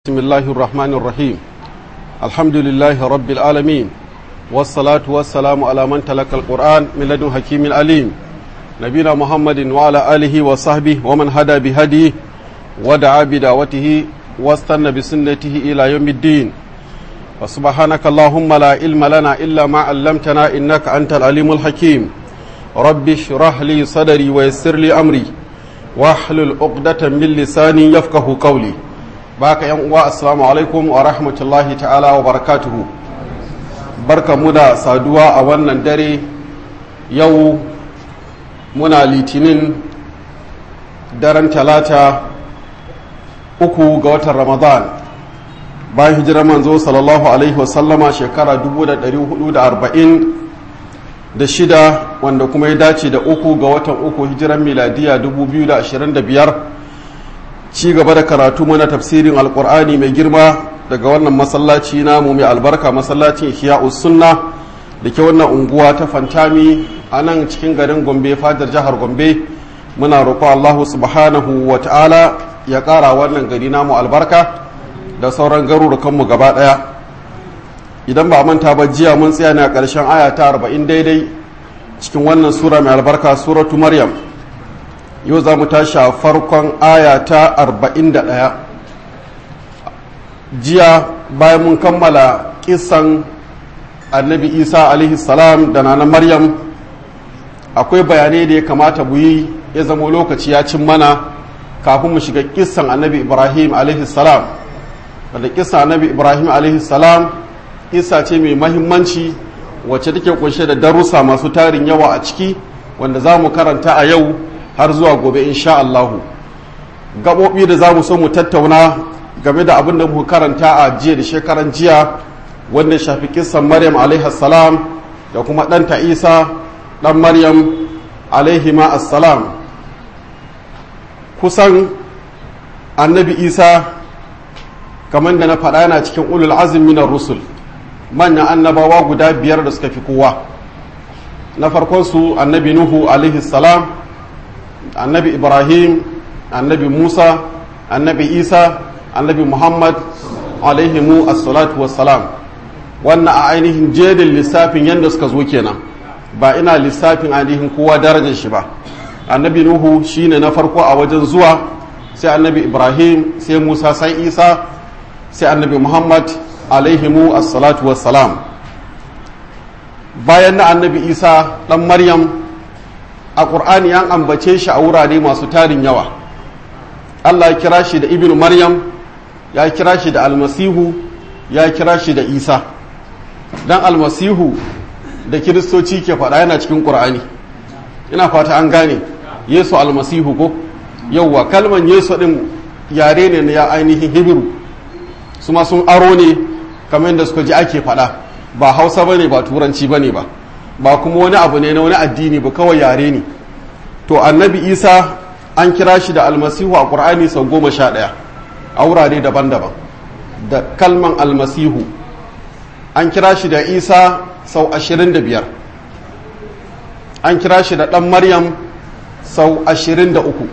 بسم الله الرحمن الرحيم الحمد لله رب العالمين والصلاة والسلام على من تلقى القرآن من لدن حكيم عليم نبينا محمد وعلى آله وصحبه ومن هدى بهديه ودعا بدعوته واستنى بسنته إلى يوم الدين وسبحانك اللهم لا علم لنا إلا ما علمتنا إنك أنت العليم الحكيم رب اشرح لي صدري ويسر لي أمري واحلل عقدة من لساني يفقه قولي baka yan uwa assalamu alaikum wa rahmatullahi ta'ala wa barakatuhu barka mu da saduwa a wannan dare yau muna litinin daren talata uku ga watan ramadan bayan hijirar manzo sallallahu alaihi wasallama shekara 1440 da shida wanda kuma ya dace da uku ga watan uku hijiran miladiya 2025 ci gaba da karatu mana tafsirin alkur'ani mai girma daga wannan masallaci namu mai albarka masallacin ihya'us sunna da ke wannan unguwa ta fantami a nan cikin garin gombe fadar jihar gombe muna roƙo allahu subhanahu wa ta'ala ya ƙara wannan gari namu albarka da sauran garurukanmu gaba ɗaya idan ba manta ba jiya mun tsaya ne a ƙarshen aya ta arba'in daidai cikin wannan sura mai albarka suratu maryam yau za mu tashi a farkon aya ta 41 jiya bayan mun kammala kisan annabi isa alaihi salam da nana maryam akwai bayanai da ya kamata mu yi ya zama lokaci ya cin mana kafin mu shiga kisan annabi ibrahim alaihi salam wanda kisan annabi ibrahim alaihi salam kisa ce mai mahimmanci wacce take kunshe da darussa masu tarin yawa a ciki wanda za mu karanta a yau har zuwa gobe insha Allahu gaɓoɓi da za mu so mu tattauna game da abin da muka karanta a jiya da shekaran jiya wanda shafi kissan maryam salam da kuma ɗanta isa ɗan maryam alaihima assalam kusan annabi isa kamar da na faɗa yana cikin ulul azumi na rusul manyan annabawa guda biyar da suka fi kowa na farkon su annabi nuhu alaihi salam annabi ibrahim annabi musa annabi isa annabi muhammad alaihimu assalatu wassalam wannan a ainihin jerin lissafin yadda suka zo kenan ba ina lissafin ainihin kowa darajar shi ba annabi nuhu shine na farko a wajen zuwa sai annabi ibrahim sai musa sai isa sai annabi muhammad alaihimu assalatu wassalam bayan na annabi isa dan maryam a ƙur'ani an ambace shi a wurare masu tarin yawa allah ya kira shi da ibnu maryam ya kira shi da almasihu ya kira shi da isa dan almasihu da kiristoci ke faɗa yana cikin ƙur'ani ina fata an gane yesu almasihu ko yauwa kalman yesu ɗin yare ne na ya ainihin hibiru su ma sun aro ne kamar yadda suka ji ake faɗa ba hausa ba ne ba turanci ba ne ba ba kuma wani abu ne na wani addini ba kawai yare ne to annabi isa an kira shi da almasihu a ƙur'ani sau goma sha ɗaya a wurare daban-daban da kalman almasihu an kira shi da isa sau ashirin da biyar an kira shi da ɗan maryam sau ashirin da uku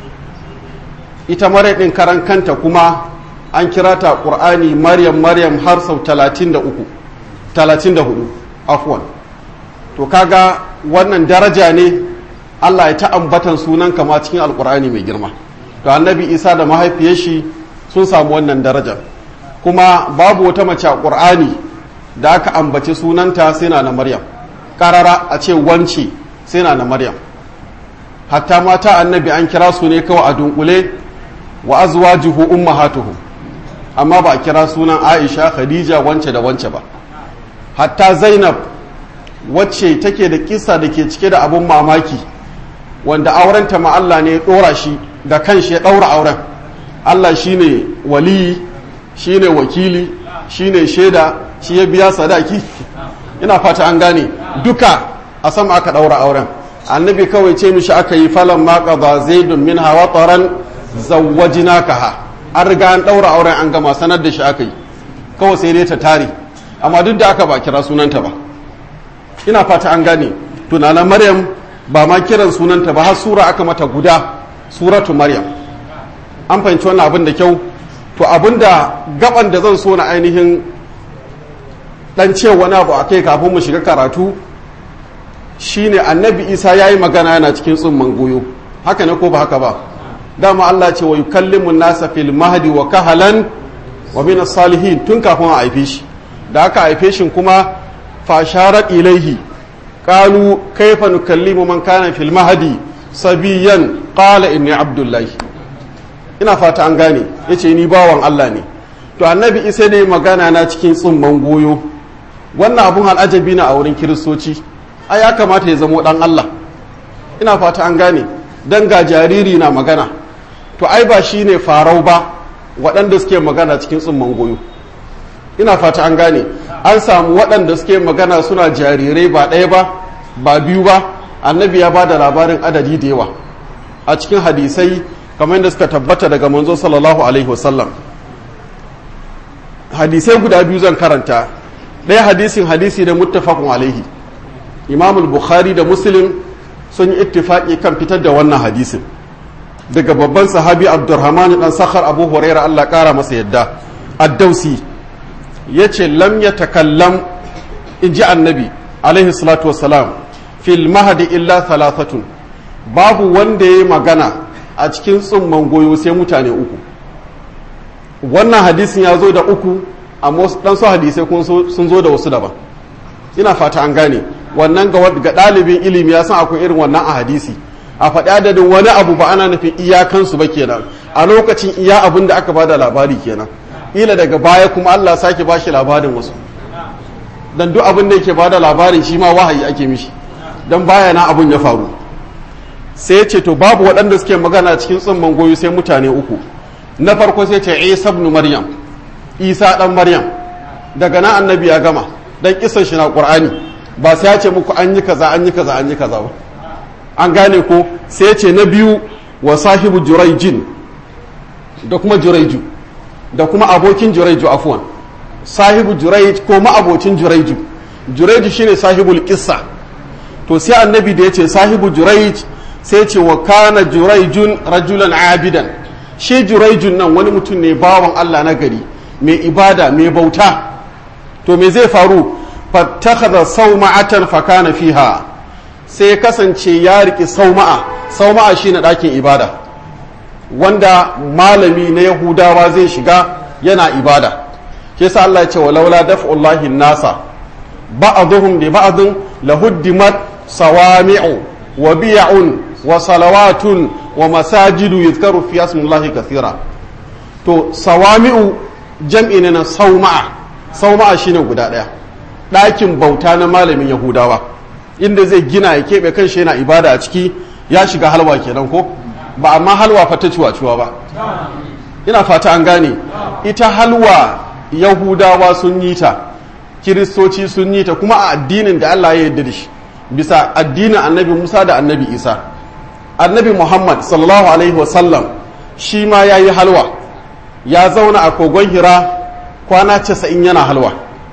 ita maryam ɗin karan kanta kuma an kira ta ƙur'ani maryam maryam har sau talatin da uku talatin da hudu afwan to kaga wannan daraja ne Allah ya ta ambatan sunan kama cikin alkur'ani mai girma to annabi isa da mahaifiyar shi sun samu wannan darajar kuma babu wata mace a ƙur'ani da aka ambaci sunanta sai na na maryam karara a ce wance sai na na maryam hatta mata annabi an kira su ne kawai a dunkule wa azwajuhu ummahatuhum amma ba a kira sunan aisha khadija wance da wance ba hatta zainab wacce take da kisa da ke cike da abun mamaki wanda aurenta ma Allah ne ya ɗora shi da kanshi ya ɗaura auren Allah shine waliyi shine wakili shine shaida shi ya biya sadaki ina fata an gane duka a sama aka ɗaura auren annabi kawai ce mishi aka yi falon maka ba zaidun min hawa tsaron zawajinakaha an riga an ɗaura auren an gama sanar da shi aka yi kawai sai dai ta tare amma duk da aka ba kira sunanta ba ina fata an gane tunanin maryam ba ma kiran sunanta ba har sura aka mata guda suratu maryam an fahimci wannan abin da kyau to abinda gaban da zan so na ainihin dan ce wani abu a kai kafin mu shiga karatu shine annabi isa ya yi magana yana cikin tsumman goyo haka ne ko ba haka ba dama allah ce wa yukallimu nasa fil mahdi wa kahalan wa min salihin tun kafin a haife shi da aka haife shi kuma fasharat ilaihi qalu kaifa nukallimu man kana fil mahdi sabiyan qala inni abdullahi ina fata an gane yace ni bawan allah ne to annabi isa ne magana na cikin tsumman goyo wannan abun al'ajabi na a wurin kiristoci a ya kamata ya zamo dan Allah ina fata an gane dan ga jariri na magana to ai ba shi ne farau ba waɗanda suke magana cikin tsumman goyo ina fata an gane an samu waɗanda suke magana suna jarirai ba ɗaya ba ba biyu ba annabi ya ba da labarin adadi da yawa a cikin hadisai kamar yadda suka tabbata daga manzo sallallahu alaihi wasallam hadisai guda biyu zan karanta ɗaya hadisin hadisi da muttafaqun alaihi imam bukhari da muslim sun yi ittifaki kan fitar da wannan hadisin daga babban sahabi abdurrahman dan sakhar abu huraira Allah kara masa yadda addausi yace lam yatakallam in ji annabi alaihi salatu wassalam fil mahdi illa thalathatun babu wanda ya magana a cikin tsumman goyo sai mutane uku wannan hadisin ya zo da uku amma dan su hadisai kuma sun zo da wasu daban ina fata an gane wannan ga ɗalibin ilimi ya san akwai irin wannan a hadisi a faɗi adadin wani abu ba ana nufin iyakansu ba kenan a lokacin iya abin da aka ba da labari kenan ila daga baya kuma Allah sake ba shi labarin wasu dan duk abin da yake ba da labarin shi ma wahayi ake mishi dan baya na abin ya faru sai ya ce to babu waɗanda suke magana cikin tsumman goyo sai mutane uku na farko sai ce Isa ibn Maryam Isa dan Maryam daga nan annabi ya gama dan kisan shi na Qur'ani ba sai ya ce muku an yi kaza an yi kaza an yi kaza ba an gane ko sai ya ce na biyu wa sahibu juraijin da kuma juraiju da kuma abokin juraiju afwan sahibu juraij ko ma'abocin juraiju juraiju shine sahibul qissa to sai annabi da ya ce sahibu juraij sai ya ce wa kana juraijun rajulan abidan shi juraijun nan wani mutum ne bawan Allah na gari mai ibada mai bauta to me zai faru fattakhadha sawma'atan fakana fiha sai ya kasance ya riki sauma'a sauma'a shine ɗakin ibada wanda malami na yahudawa zai shiga yana ibada ke sa Allah ya ce walaula daf'ullahi nasa ba'dhum bi ba'dhin lahuddimat sawami'u wa biya'un wa salawatun wa masajidu yuzkaru fi ismillahi kathira to sawami'u jam'i ne na sauma'a sauma'a shine guda ɗaya ɗakin bauta na malamin yahudawa inda zai gina ya keɓe kan shi yana ibada a ciki ya shiga halwa kenan ko ba amma halwa fata ciwa-ciwa ba ina fata an gane ita halwa yahudawa sun yi ta kiristoci sun yi ta kuma a addinin da allah ya yarda da shi bisa addinin annabi musa da annabi isa annabi muhammad sallallahu alaihi wasallam shi ma ya yi halwa ya zauna a kogon hira kwana casa'in yana halwa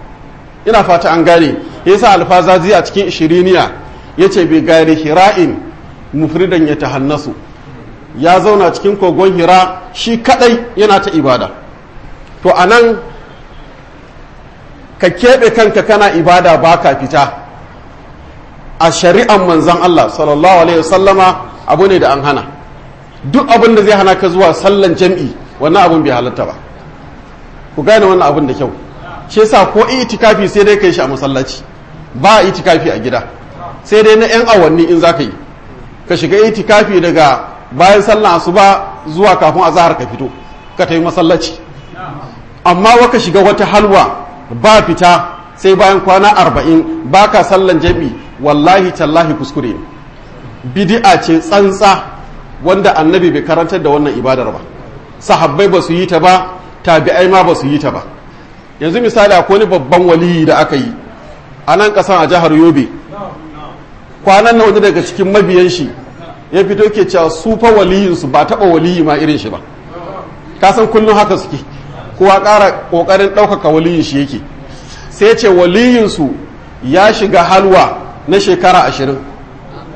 ina fata an gane yasa alfazazi a cikin ishiriniya ya ce bai gari hira'in mufridan ya tahannasu ya zauna cikin kogon hira shi kadai yana ta ibada to a nan ka keɓe kanka kana ibada ba ka fita a shari'an manzan Allah sallallahu alaihi wasallama abu ne da an hana duk abin da zai hana ka zuwa sallan jam'i wannan abin bai halatta ba ku gane wannan abin da kyau shi yasa ko itikafi sai dai kai shi a masallaci ba itikafi a gida sai dai na yan awanni in zaka yi ka shiga itikafi daga bayan sallan asuba zuwa kafin azahar ka fito ka tafi masallaci amma waka shiga wata halwa ba fita sai bayan kwana arba'in ba ka sallan jami wallahi tallahi kuskure ne bidi'a ce tsantsa wanda annabi bai karantar da wannan ibadar ba sahabbai ba su yi ta ba tabi'ai ma ba su yi ta ba yanzu misali akwai wani babban waliyi da aka yi a nan kasan a jihar yobe kwanan na wani daga cikin mabiyan shi ya fito ke cewa su fa waliyinsu ba taɓa waliyi ma irin shi ba kasan kullum haka suke kowa ƙara ƙoƙarin ɗaukaka waliyin shi yake sai ce waliyinsu ya shiga halwa na shekara ashirin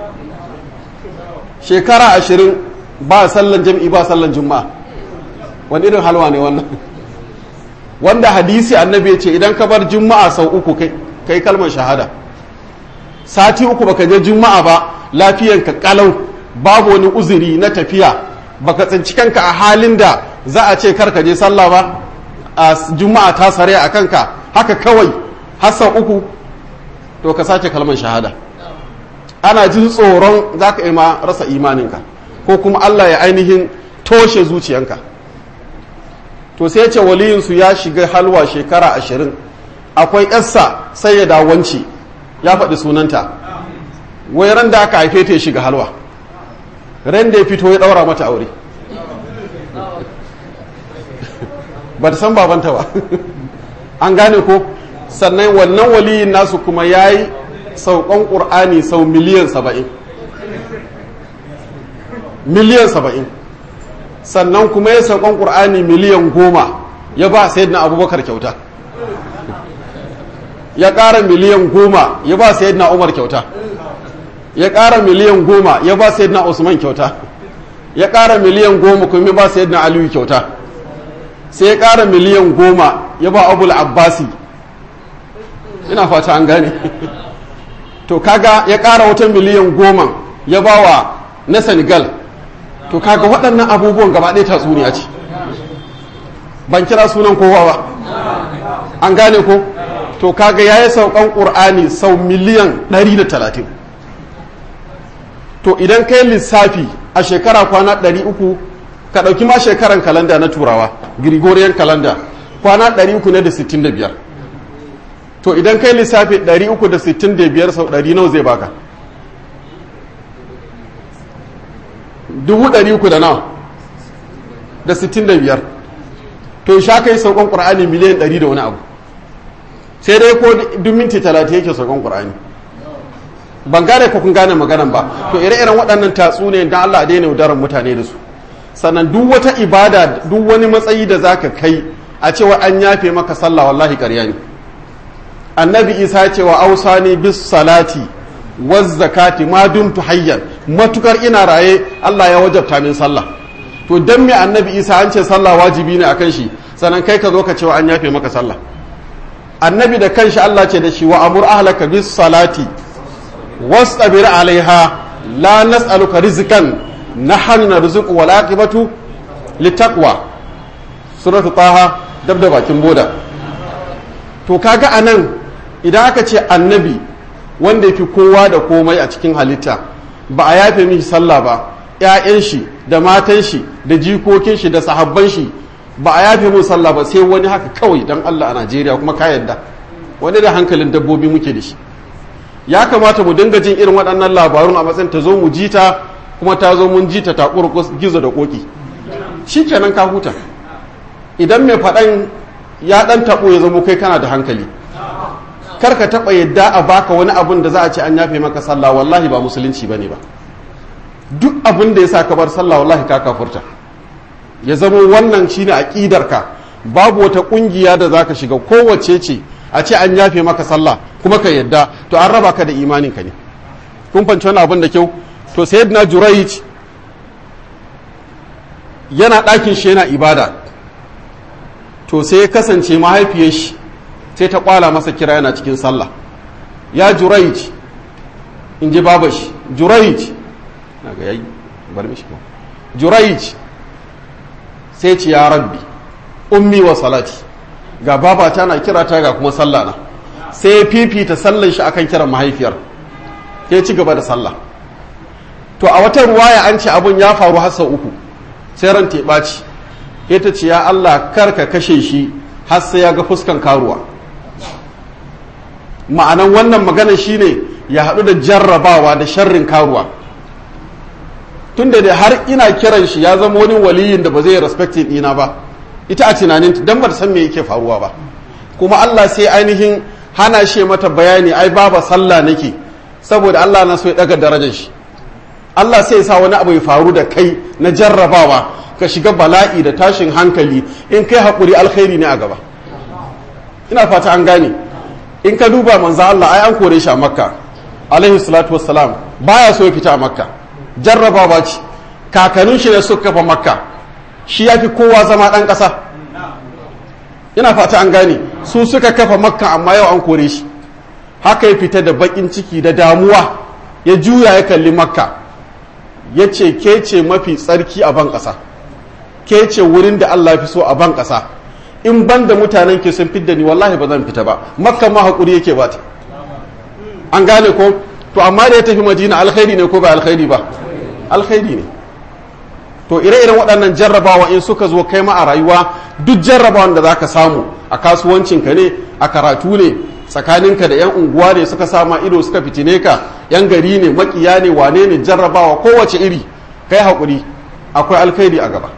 shekara ashirin ba sallan jam'i ba sallan juma'a wani irin halwa ne wannan wanda hadisi annabi ya ce idan ka bar juma'a sau uku kai kalmar shahada sati uku baka je juma'a ba lafiyanka kalau babu wani uzuri na tafiya baka tsinci kanka a halin da za a ce karka je sallah ba a juma'a ta sare a kanka haka kawai har sau uku to ka sake kalmar shahada ana jin tsoron za ka ma rasa imaninka ko kuma Allah ya ainihin toshe zuciyanka to sai ce waliyinsu ya shiga halwa shekara ashirin akwai yarsa sai ya dawanci ya faɗi sunanta wai ran da aka haife ta ya shiga halwa ran da ya fito ya ɗaura mata aure ba ta san babanta ba an gane ko sannan wannan waliyin nasu kuma ya yi saukan ƙur'ani sau miliyan saba'in miliyan saba'in sannan kuma ya saukan ƙur'ani miliyan goma ya ba sayyidina abubakar kyauta ya ƙara miliyan goma ya ba sayyidina umar kyauta ya ƙara miliyan goma ya ba sayyidina usman kyauta ya ƙara miliyan goma kuma ya ba sayyidina aliyu kyauta sai ya ƙara miliyan goma ya ba abul abbasi ina fata an gane to kaga ya ƙara wata miliyan goma ya ba wa na senegal to kaga waɗannan abubuwan gaba ɗaya tatsuniya ce ban kira sunan kowa ba an gane ko to kaga ya yi saukan ƙur'ani sau miliyan 130 to idan kai lissafi a shekara kwana 300 ka ɗauki ma shekaran kalanda na turawa gregorian kalanda kwana 365 to idan kai lissafi 365 sau 100 nawa zai baka 300 da nawa da 65 to sha kai saukan ƙur'ani miliyan 100 da wani abu sai dai ko duk minti 30 yake saukan ƙur'ani ban gane ko kun gane maganan ba to ire-iren waɗannan tatsu ne don Allah daina yaudarar mutane da su sannan duk wata ibada duk wani matsayi da zaka kai a cewa an yafe maka sallah wallahi ƙarya ne annabi isa cewa ausani bis salati waz zakati ma dumtu hayyan matukar ina raye Allah ya wajabta min sallah to dan me annabi isa an ce sallah wajibi ne akan shi sannan kai ka zo ka cewa an yafe maka sallah annabi da kanshi Allah ce da shi wa amur ahlaka bis salati wastabir alaiha la nas'aluka rizqan nahnu narzuqu wal aqibatu littaqwa suratu taha dab da bakin boda to kaga anan idan aka ce annabi wanda yafi kowa da komai a cikin halitta ba a yafe mishi sallah ba ƴaƴan shi da matan shi da jikokin shi da sahabban shi ba a yafe mun sallah ba sai wani haka kawai dan Allah a Najeriya kuma ka yadda wani da hankalin dabbobi muke da shi ya kamata mu dinga jin irin waɗannan labarun a matsayin ta zo mu ji ta kuma ta zo mun ji ta ta gizo da koki shi kenan ka huta idan mai faɗan ya ɗan taɓo ya zamo kai kana da hankali kar ka taɓa yadda a baka wani abun da za a ce an yafe maka sallah wallahi ba musulunci ba ne ba duk abin da ya sa ka bar sallah wallahi ka kafurta ya zamo wannan shine aƙidarka babu wata ƙungiya da za ka shiga kowace ce a ce an yafe maka sallah kuma ka yadda to an raba ka da imaninka ne kun fanci wani abin da kyau to sayyidina jurayj yana ɗakin shi yana ibada to sai ya kasance mahaifiyar shi sai ta kwala masa kira yana cikin sallah ya jurayj in ji baba shi jurayj na ga yayi bar mishi ko jurayj sai ce ya rabbi ummi wa salati ga baba ta na kira ta ga kuma sallah na sai ya fifita sallan shi akan kiran mahaifiyar ya ci gaba da sallah to a wata ruwaya an ce abun ya faru har sau uku sai ran ta ɓaci ita ce ya Allah kar ka kashe shi har sai ya ga fuskan karuwa ma'anan wannan magana shine ya haɗu da jarrabawa da sharrin karuwa tunda da har ina kiran shi ya zama wani waliyin da ba zai respectin ɗina ba ita a tunanin dan ba san me yake faruwa ba kuma Allah sai ainihin hana shi mata bayani ai baba sallah nake saboda Allah na so ya daga darajar shi Allah sai sa wani abu ya faru da kai na jarrabawa ka shiga bala'i da tashin hankali in kai haƙuri alkhairi ne a gaba ina fata an gane in ka duba manzo Allah ai an kore shi a makka alaihi salatu wassalam baya so ya fita a makka jarrabawa ce kakannin shi ne suka kafa makka shi ya fi kowa zama ɗan ƙasa ina fata an gane su suka kafa makka amma yau an kore shi haka ya fita da baƙin ciki da damuwa ya juya ya kalli makka ya ce ke ce mafi tsarki a ban ƙasa ke ce wurin da allah fi so a ban ƙasa in ban da mutanen ke sun fidda ni wallahi ba zan fita ba makka ma haƙuri yake ba ta an gane ko to amma da ya tafi madina alkhairi ne ko ba alkhairi ba alkhairi ne to ire-iren waɗannan jarrabawa in suka zo kai ma a rayuwa duk jarrabawan da zaka samu a kasuwancinka ne a karatu ne tsakaninka da 'yan unguwa ne suka sama ido suka fitine ka 'yan gari ne makiya ne wane ne jarrabawa kowace iri kai haƙuri akwai alkhairi a gaba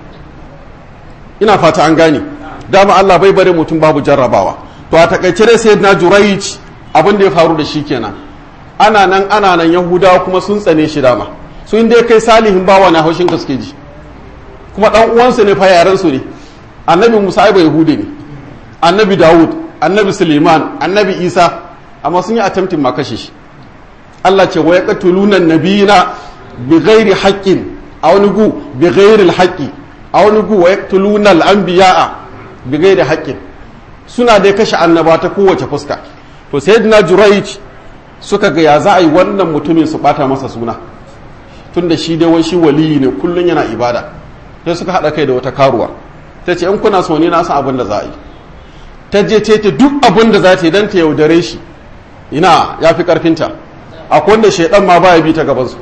ina fata an gane dama Allah bai bari mutum babu jarrabawa to a takaice dai sai na juraic abin da ya faru da shi kenan ana nan ana nan yahudawa kuma sun tsane shi dama su inda kai salihin bawa na haushin ka suke ji kuma dan uwansu ne fa yaran su ne annabi musa ai ba yahudi ne annabi dawud annabi suleiman annabi isa amma sun yi attempting ma kashe shi Allah ce wa yaqtuluna nabiyina bi ghairi haqqin a wani gu bi ghairi alhaqi a wani gu wa yaqtuluna al-anbiya'a bi ghairi haqqin suna dai kashe annaba ta kowace fuska to sayyidina jurayj suka ga ya za a yi wannan mutumin su bata masa suna tun da shi dai wai shi waliyi ne kullum yana ibada sai suka haɗa kai da wata karuwa ta ce in kuna so ni na san abin da za a yi ta je ce ta duk abin da za ta yi don ta yaudare shi ina ya fi ƙarfinta akwai wanda shaidan ma baya bi ta gabansu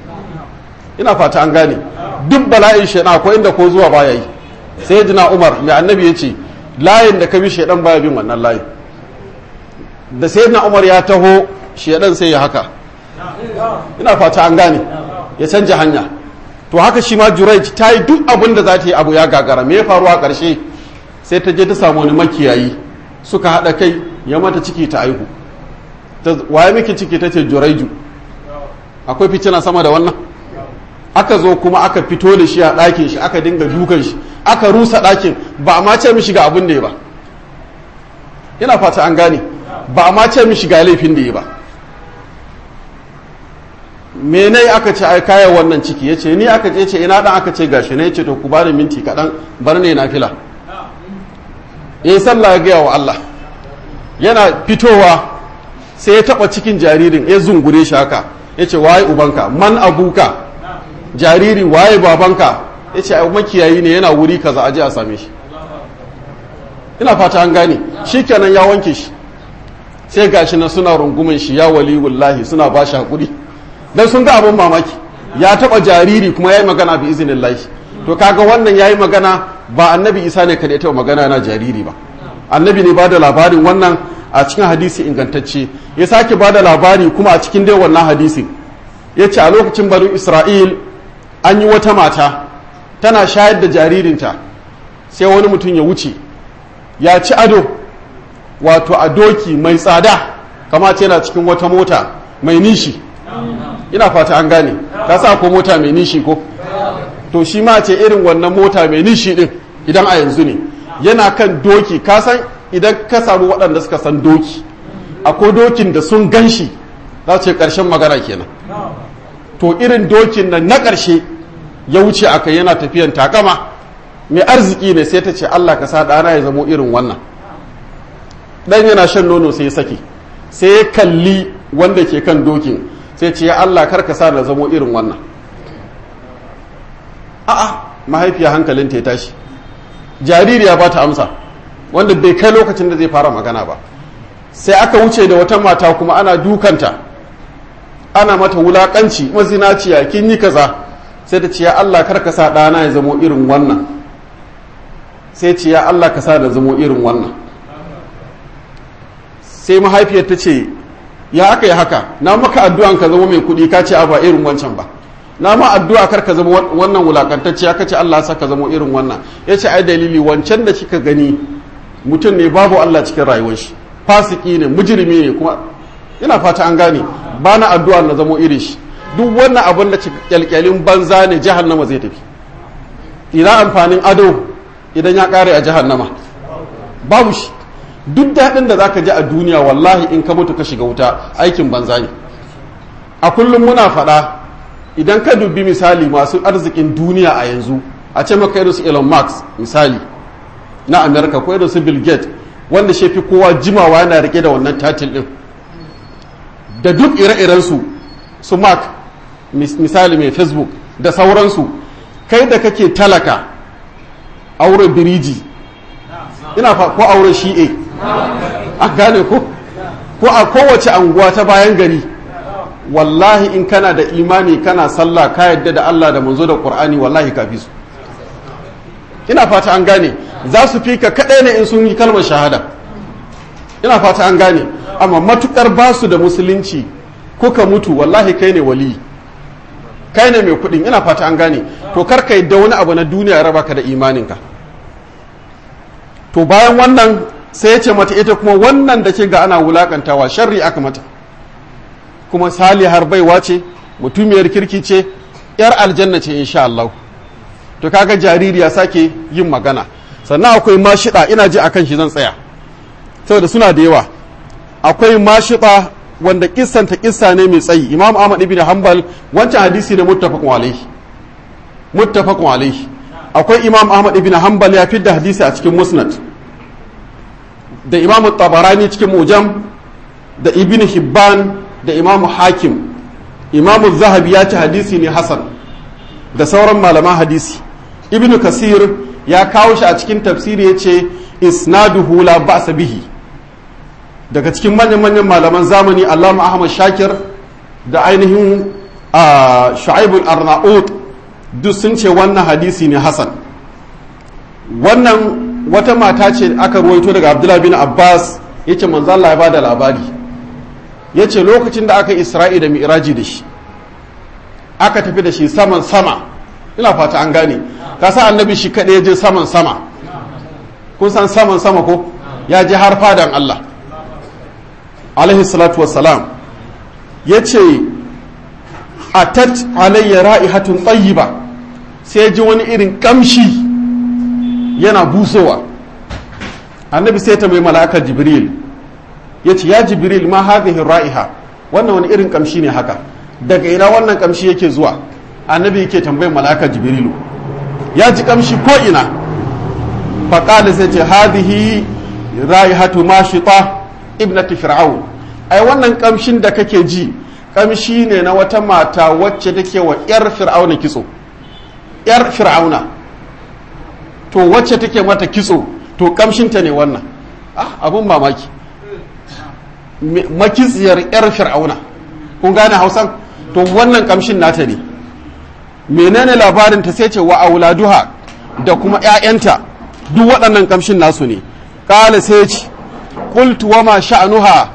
ina fata an gane duk bala'in shaidan akwai inda ko zuwa baya yi sai jina umar mai annabi ya ce layin da ka bi shaidan baya bin wannan layin da sai na umar ya taho shaidan sai ya haka ina fata an gane ya canja hanya to haka shi ma juraij ta yi duk abin da za ta yi abu ya gagara me ya faru a ƙarshe sai ta je ta samu wani makiyayi suka haɗa kai ya mata ciki ta aihu waye miki ciki ta ce juraiju akwai fitina sama da wannan aka zo kuma aka fito da shi a ɗakin shi aka dinga dukan shi aka rusa ɗakin ba a ma ce mishi ga abin da ya ba ina fata an gane ba a ma ce mishi ga laifin da ya ba mene aka ce ai kayan wannan ciki ya ce ni aka ce ce ina dan aka ce gashi ne ya ce to ku bani minti kaɗan bar ne na fila ya yi sallah ya gaya wa Allah yana fitowa sai ya taɓa cikin jaririn ya zungure shi haka ya ce waye ubanka man abuka jariri waye babanka ya ce ai makiyayi ne yana wuri kaza aje a same shi ina fata an gane shi kenan ya wanke shi sai gashi na suna rungumin shi ya waliyullahi suna ba shi haƙuri dan sun ga abin mamaki ya taba jariri kuma ya yi magana bi izinin lahi to kaga wannan ya yi magana ba annabi isa ne kada ya taba magana yana jariri ba annabi ne ba da labarin wannan a cikin hadisi ingantacce ya sake ba da labari kuma a cikin dai wannan hadisi ya ce a lokacin banu isra'il an yi wata mata tana shayar da jaririnta sai wani mutum ya wuce ya ci ado wato a doki mai tsada kama ce yana cikin wata mota mai nishi ina fata an gane ka sa ko mota mai nishi ko to shi ma ce irin wannan mota mai nishi din idan a yanzu ne yana kan doki ka san idan ka samu waɗanda suka san doki akwai dokin da sun gan shi za ce ƙarshen magana kenan to irin dokin nan na ƙarshe ya wuce aka yana tafiyan takama mai arziki ne sai ta ce Allah ka sa ɗana ya zamo irin wannan ɗan yana shan nono sai ya sake sai ya kalli wanda ke kan dokin sai ce ya Allah kar ka sa da zamo irin wannan a'a mahaifiya hankalinta ya tashi jaririya ba ta amsa wanda bai kai lokacin da zai fara magana ba sai aka wuce da wata mata kuma ana dukanta ana mata wulakanci mazinaciya kin yi kaza sai ta ce ya Allah kar ka sa ɗana ya zamo irin wannan sai ce ya Allah ka sa da zamo irin wannan sai mahaifiyar ta ce ya aka yi haka na maka addu'an ka zama mai kuɗi ka ce a ba irin wancan ba na ma addu'a kar ka zama wannan wulakantacce aka ce Allah sa ka zama irin wannan ya ce ai dalili wancan da kika gani mutum ne babu Allah cikin rayuwar shi fasiki ne mujrimi ne kuma ina fata an gane ba na addu'a na zamo irin shi duk wannan abin da kyalkyalin banza ne jahannama zai tafi ina amfanin ado idan ya kare a jahannama babu shi duk daɗin da zaka ji a duniya wallahi in ka mutu ka shiga wuta aikin banza ne a kullum muna faɗa idan ka dubi misali masu arzikin duniya a yanzu a ce maka irin su Elon Musk misali na America ko irin su Bill Gates wanda shi fi kowa jimawa yana rike da wannan tatil din da duk ire-iren su su Mark misali mai Facebook da sauransu kai da kake talaka auren biriji ina fa ko auren shi'e an gane ko ko a kowace anguwa ta bayan gari wallahi in kana da imani kana sallah ka yadda da Allah da manzo da Qur'ani wallahi ka fi su ina fata an gane za su fi ka kaɗai ne in sun yi kalmar shahada ina fata an gane amma matukar ba su da musulunci kuka mutu wallahi kai ne wali kai ne mai kuɗin ina fata an gane to kar ka yadda wani abu na duniya raba ka da imaninka to bayan wannan sai ya ce mata ita kuma wannan da ke ga ana wulakantawa sharri aka mata kuma sali har baiwa ce mutumiyar kirki ce yar aljanna ce insha Allah to kaga jaririya sake yin magana sannan akwai mashida ina ji akan shi zan tsaya saboda suna da yawa akwai mashida wanda kissanta kissa ne mai tsayi imam ahmad ibn hanbal wancan hadisi ne muttafaqun alaihi muttafaqun alaihi akwai imam ahmad ibn hanbal ya fidda hadisi a cikin musnad da imam tabarani cikin mujam da ibn hibban da imam hakim imam zahabi ya ci hadisi ne hasan da sauran malaman hadisi ibn kasir ya kawo shi a cikin tafsiri ya ce isnaduhu la ba'sa bihi daga cikin manyan manyan malaman zamani allama ahmad shakir da ainihin shu'aibul arnaut duk sun ce wannan hadisi ne hasan wannan wata mata ce aka ruwaito daga abdullahi bin abbas ya ce manzo Allah ya bada labari ya ce lokacin da aka isra'i da mi'raji da shi aka tafi da shi saman sama ina fata an gane ka sa annabi shi kaɗai ya je saman sama kun san saman sama ko ya je har fadan Allah alaihi salatu wassalam ya ce atat alayya ra'ihatun tayyiba sai ji wani irin kamshi yana busowa annabi sai ta mai mala'akar jibril ya ce ya jibril ma hadhihi ra'iha wannan wani irin kamshi ne haka daga ina wannan kamshi yake zuwa annabi yake tambayin mala'akar jibrilu ya ji kamshi ko ina faƙali sai ce hadhihi ra'ihatu mashita ibnati fir'aun ai wannan kamshin da kake ji kamshi ne na wata mata wacce take wa yar fir'auna kitso yar fir'auna to wacce take mata kitso to kamshinta ne wannan ah abun mamaki makitsiyar yar fir'auna kun gane hausan to wannan kamshin nata ne menene labarin ta sai ce wa auladuha da kuma ƴaƴanta duk waɗannan kamshin nasu ne ƙala sai ce qultu wa ma sha'nuha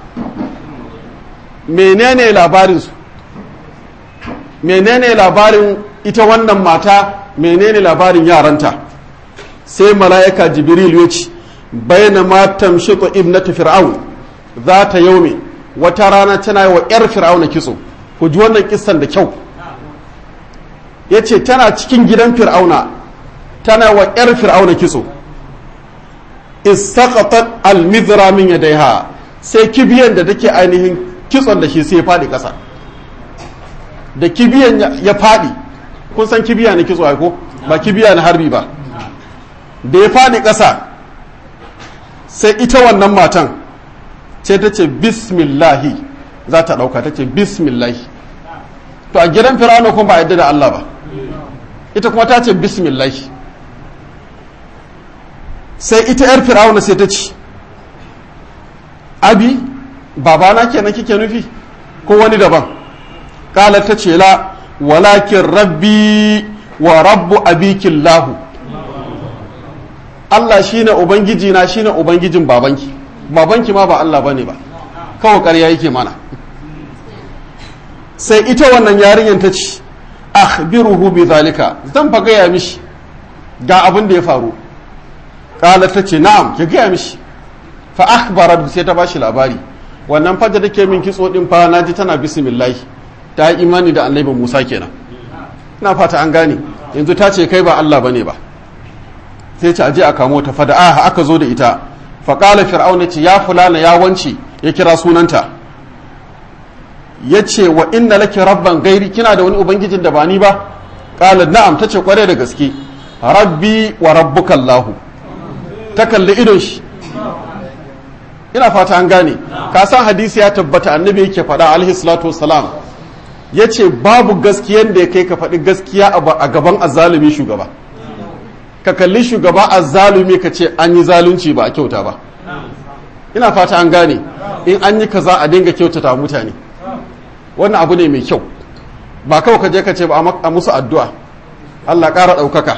menene labarin su menene labarin ita wannan mata menene labarin yaranta sai mala'ika jibril ya ce bayyana matan shiƙo ibnatu fir'aun za ta yaume wata rana tana yi wa 'yar fir'auna kitso ku ji wannan kissan da kyau ya ce tana cikin gidan fir'auna tana wa 'yar fir'auna kitso istaqatat al-mizra min yadayha sai kibiyan da take ainihin kitson da shi sai ya faɗi ƙasa da kibiyan ya faɗi kun san kibiya na kitso ko ba kibiya na harbi ba da ya faɗi ƙasa sai ita wannan matan ce ta ce bismillahi za ta ɗauka ta ce bismillahi to a gidan fir'auna kuma ba yadda da Allah ba ita kuma ta ce bismillahi sai ita 'yar fir'auna sai ta ce abi babana kenan kike nufi ko wani daban kala ta ce la walakin rabbi wa rabbu abikin lahu Allah shine ubangiji na shine ubangijin babanki babanki ma ba Allah bane ba kawai ƙarya yake mana sai ita wannan yarinyar ta ce akhbiruhu bi zalika zan fa gaya mishi ga abin da ya faru kala ta ce na'am ki gaya mishi fa akhbarat sai ta bashi labari wannan fa da take min kitso din fa naji tana bismillah ta yi imani da annabi Musa kenan ina fata an gane yanzu ta ce kai ba Allah bane ba sai ce aje a kamo ta fada ah aka zo da ita fa qala fir'auna ce ya fulana ya wance ya kira sunanta yace wa inna laki rabban gairi kina da wani ubangijin da ba ni ba qala na'am tace kware da gaske rabbi wa rabbuka Allah ta kalli idon shi ina fata an gane ka san hadisi ya tabbata annabi yake faɗa alaihi salatu wassalam ya ce babu gaskiyan da ya kai ka faɗi gaskiya a gaban azzalumi shugaba ka kalli shugaba azzalumi ka ce an yi zalunci ba a kyauta ba ina fata an gane in an yi kaza a dinga kyautata mutane wannan abu ne mai kyau ba kawai ka je ka ce ba a musu addu'a Allah ƙara ɗaukaka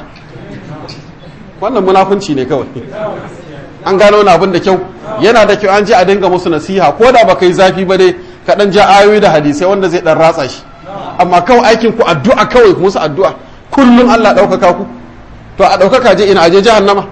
wannan munafunci ne kawai an gano wani abin da kyau yana da kyau an ji a dinga musu nasiha ko da ba kai zafi ba dai ka ɗan ja ayoyi da hadisai wanda zai ɗan ratsa shi amma kawai aikin ku addu'a kawai musu addu'a kullum Allah ɗaukaka ku to a ɗaukaka je ina aje jahannama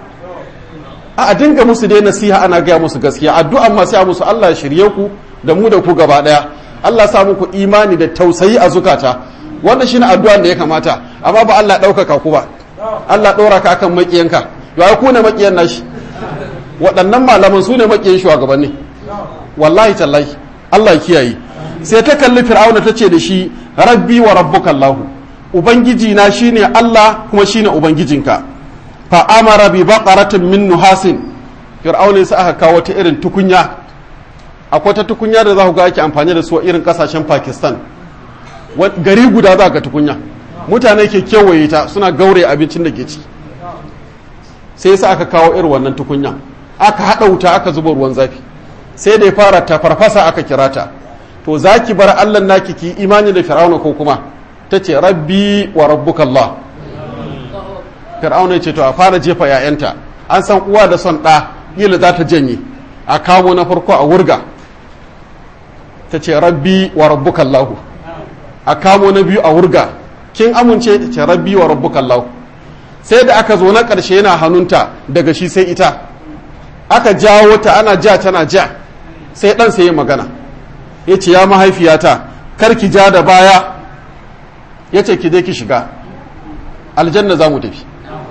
a dinga musu dai nasiha ana gaya musu gaskiya addu'a ma sai musu Allah ya shirye ku da mu da ku gaba daya Allah sa muku imani da tausayi a zukata wannan shine addu'an da ya kamata amma ba Allah ɗaukaka ku ba Allah ɗora ka akan makiyanka yau ku ne makiyan nashi waɗannan malaman su ne makiyan shugabanni wallahi tallahi Allah ya kiyaye sai ta kalli fir'auna ta ce da shi rabbi wa rabbuka Allah ubangiji na shine Allah kuma shine ubangijinka fa amara bi baqaratin min nuhasin fir'auna sai aka kawo ta irin tukunya akwai ta tukunya da za ku ga ake amfani da su a irin kasashen Pakistan gari guda za ga tukunya mutane ke kewaye ta suna gaure abincin da ke ci sai sa aka kawo irin wannan tukunya aka haɗa wuta aka zuba ruwan zafi sai da ya fara ta farfasa aka kira ta to za ki bar allah naki ki imani da fir'auna ko kuma ta ce rabbi wa rabbuka allah fir'auna ce to a fara jefa 'ya'yanta an san uwa da son ɗa kila za ta janye a kawo na farko a wurga ta ce rabbi wa rabbuka allah a kamo na biyu a wurga kin amince ta ce rabbi wa rabbuka allah sai da aka zo na ƙarshe yana hannunta daga shi sai ita aka jawo ta ana ja tana ja sai ɗan sai ya magana ya ce ya mahaifiyata kar ki ja da baya ya ce ki je ki shiga aljanna za mu tafi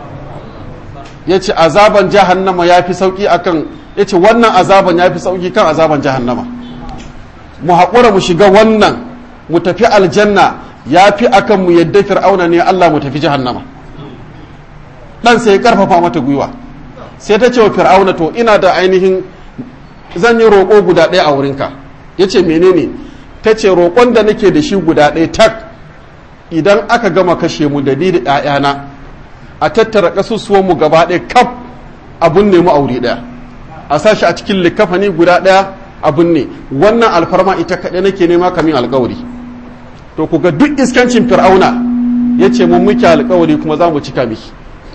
ya ce azaban jahannama ya fi sauƙi akan ya ce wannan azaban ya fi sauƙi kan azaban jahannama mu haƙura mu shiga wannan mu tafi aljanna ya fi akan mu yadda fir'auna ne allah mu tafi jahannama ɗan sai ya ƙarfafa mata gwiwa sai ta ce wa fir'auna to ina da ainihin zan yi roƙo guda ɗaya a wurinka ya ce menene ta ce roƙon da nake da shi guda ɗaya tak idan aka gama kashe mu da ni da ‘ya'yana a tattara ƙasusuwan mu gaba ɗaya kaf abun ne mu aure ɗaya a sashi a cikin likafani guda ɗaya abun ne wannan alfarma ita kaɗai nake nema kamin alƙawari to ku ga duk iskancin fir'auna ya ce mun muke alƙawari kuma za mu cika miki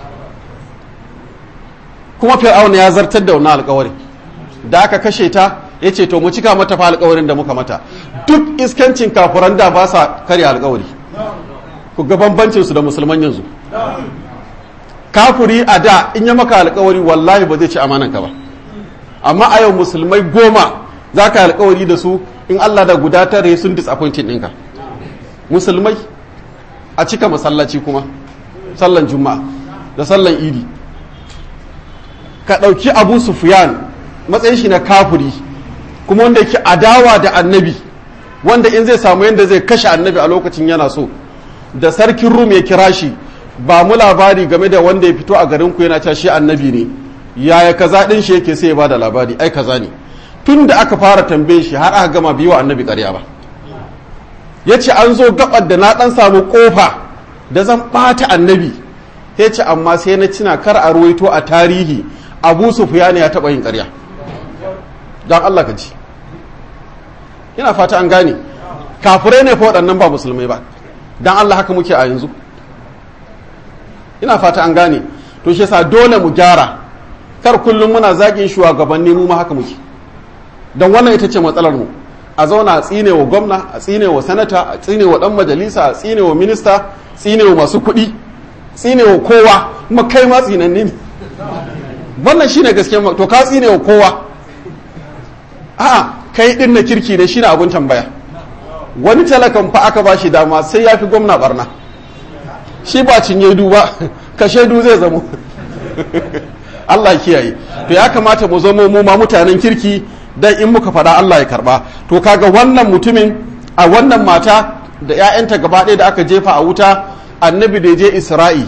kuma fir'auna ya zartar da wannan alƙawarin da aka kashe ta ya ce to mu cika mata fa alƙawarin da muka mata duk iskancin kafuran da ba sa karya alƙawari ku ga bambancin su da musulman yanzu kafuri a da in ya maka alƙawari wallahi ba zai ci amanan ka ba amma a yau musulmai goma za ka alƙawari da su in Allah da guda tare sun disappointing ɗinka musulmai a cika masallaci kuma sallan juma'a da sallan idi ka ɗauki abu sufiyan matsayin shi na kafuri kuma wanda yake adawa da annabi wanda in zai samu yadda zai kashe annabi a lokacin yana so da sarkin rum ya kira shi ba mu labari game da wanda ya fito a garin ku yana cewa shi annabi ne yaya kaza din shi yake sai ya bada labari ai kaza ne tun da aka fara tambaye shi har aka gama biyu wa annabi ƙarya ba ya ce an zo gabar da na ɗan samu ƙofa da zan ɓata annabi ya ce amma sai na cina kar a ruwaito a tarihi abu sufiyani ya taɓa yin ƙarya don allah ka ji ina fata an gane kafirai ne fa waɗannan ba musulmai ba don allah haka muke a yanzu ina fata an gane to shi yasa dole mu gyara kar kullum muna zagin shugabanni mu ma haka muke don wannan ita ce matsalar mu a zauna a tsine wa gwamna a tsine wa sanata a tsine wa dan majalisa a tsine wa minista tsine wa masu kuɗi tsine wa kowa kuma kai ma tsinanni ne wannan shine gaskiya to ka tsine wa kowa a'a kai din na kirki ne shine abun tambaya wani talakan fa aka bashi dama sai ya fi gwamna barna shi ba cinye duba ka shaidu zai zamo Allah kiyaye to ya kamata mu zamo mu ma mutanen kirki dan in muka faɗa Allah ya karba to kaga wannan mutumin a wannan mata da 'ya'yanta gaba ɗaya da aka jefa a wuta annabi da je isra'i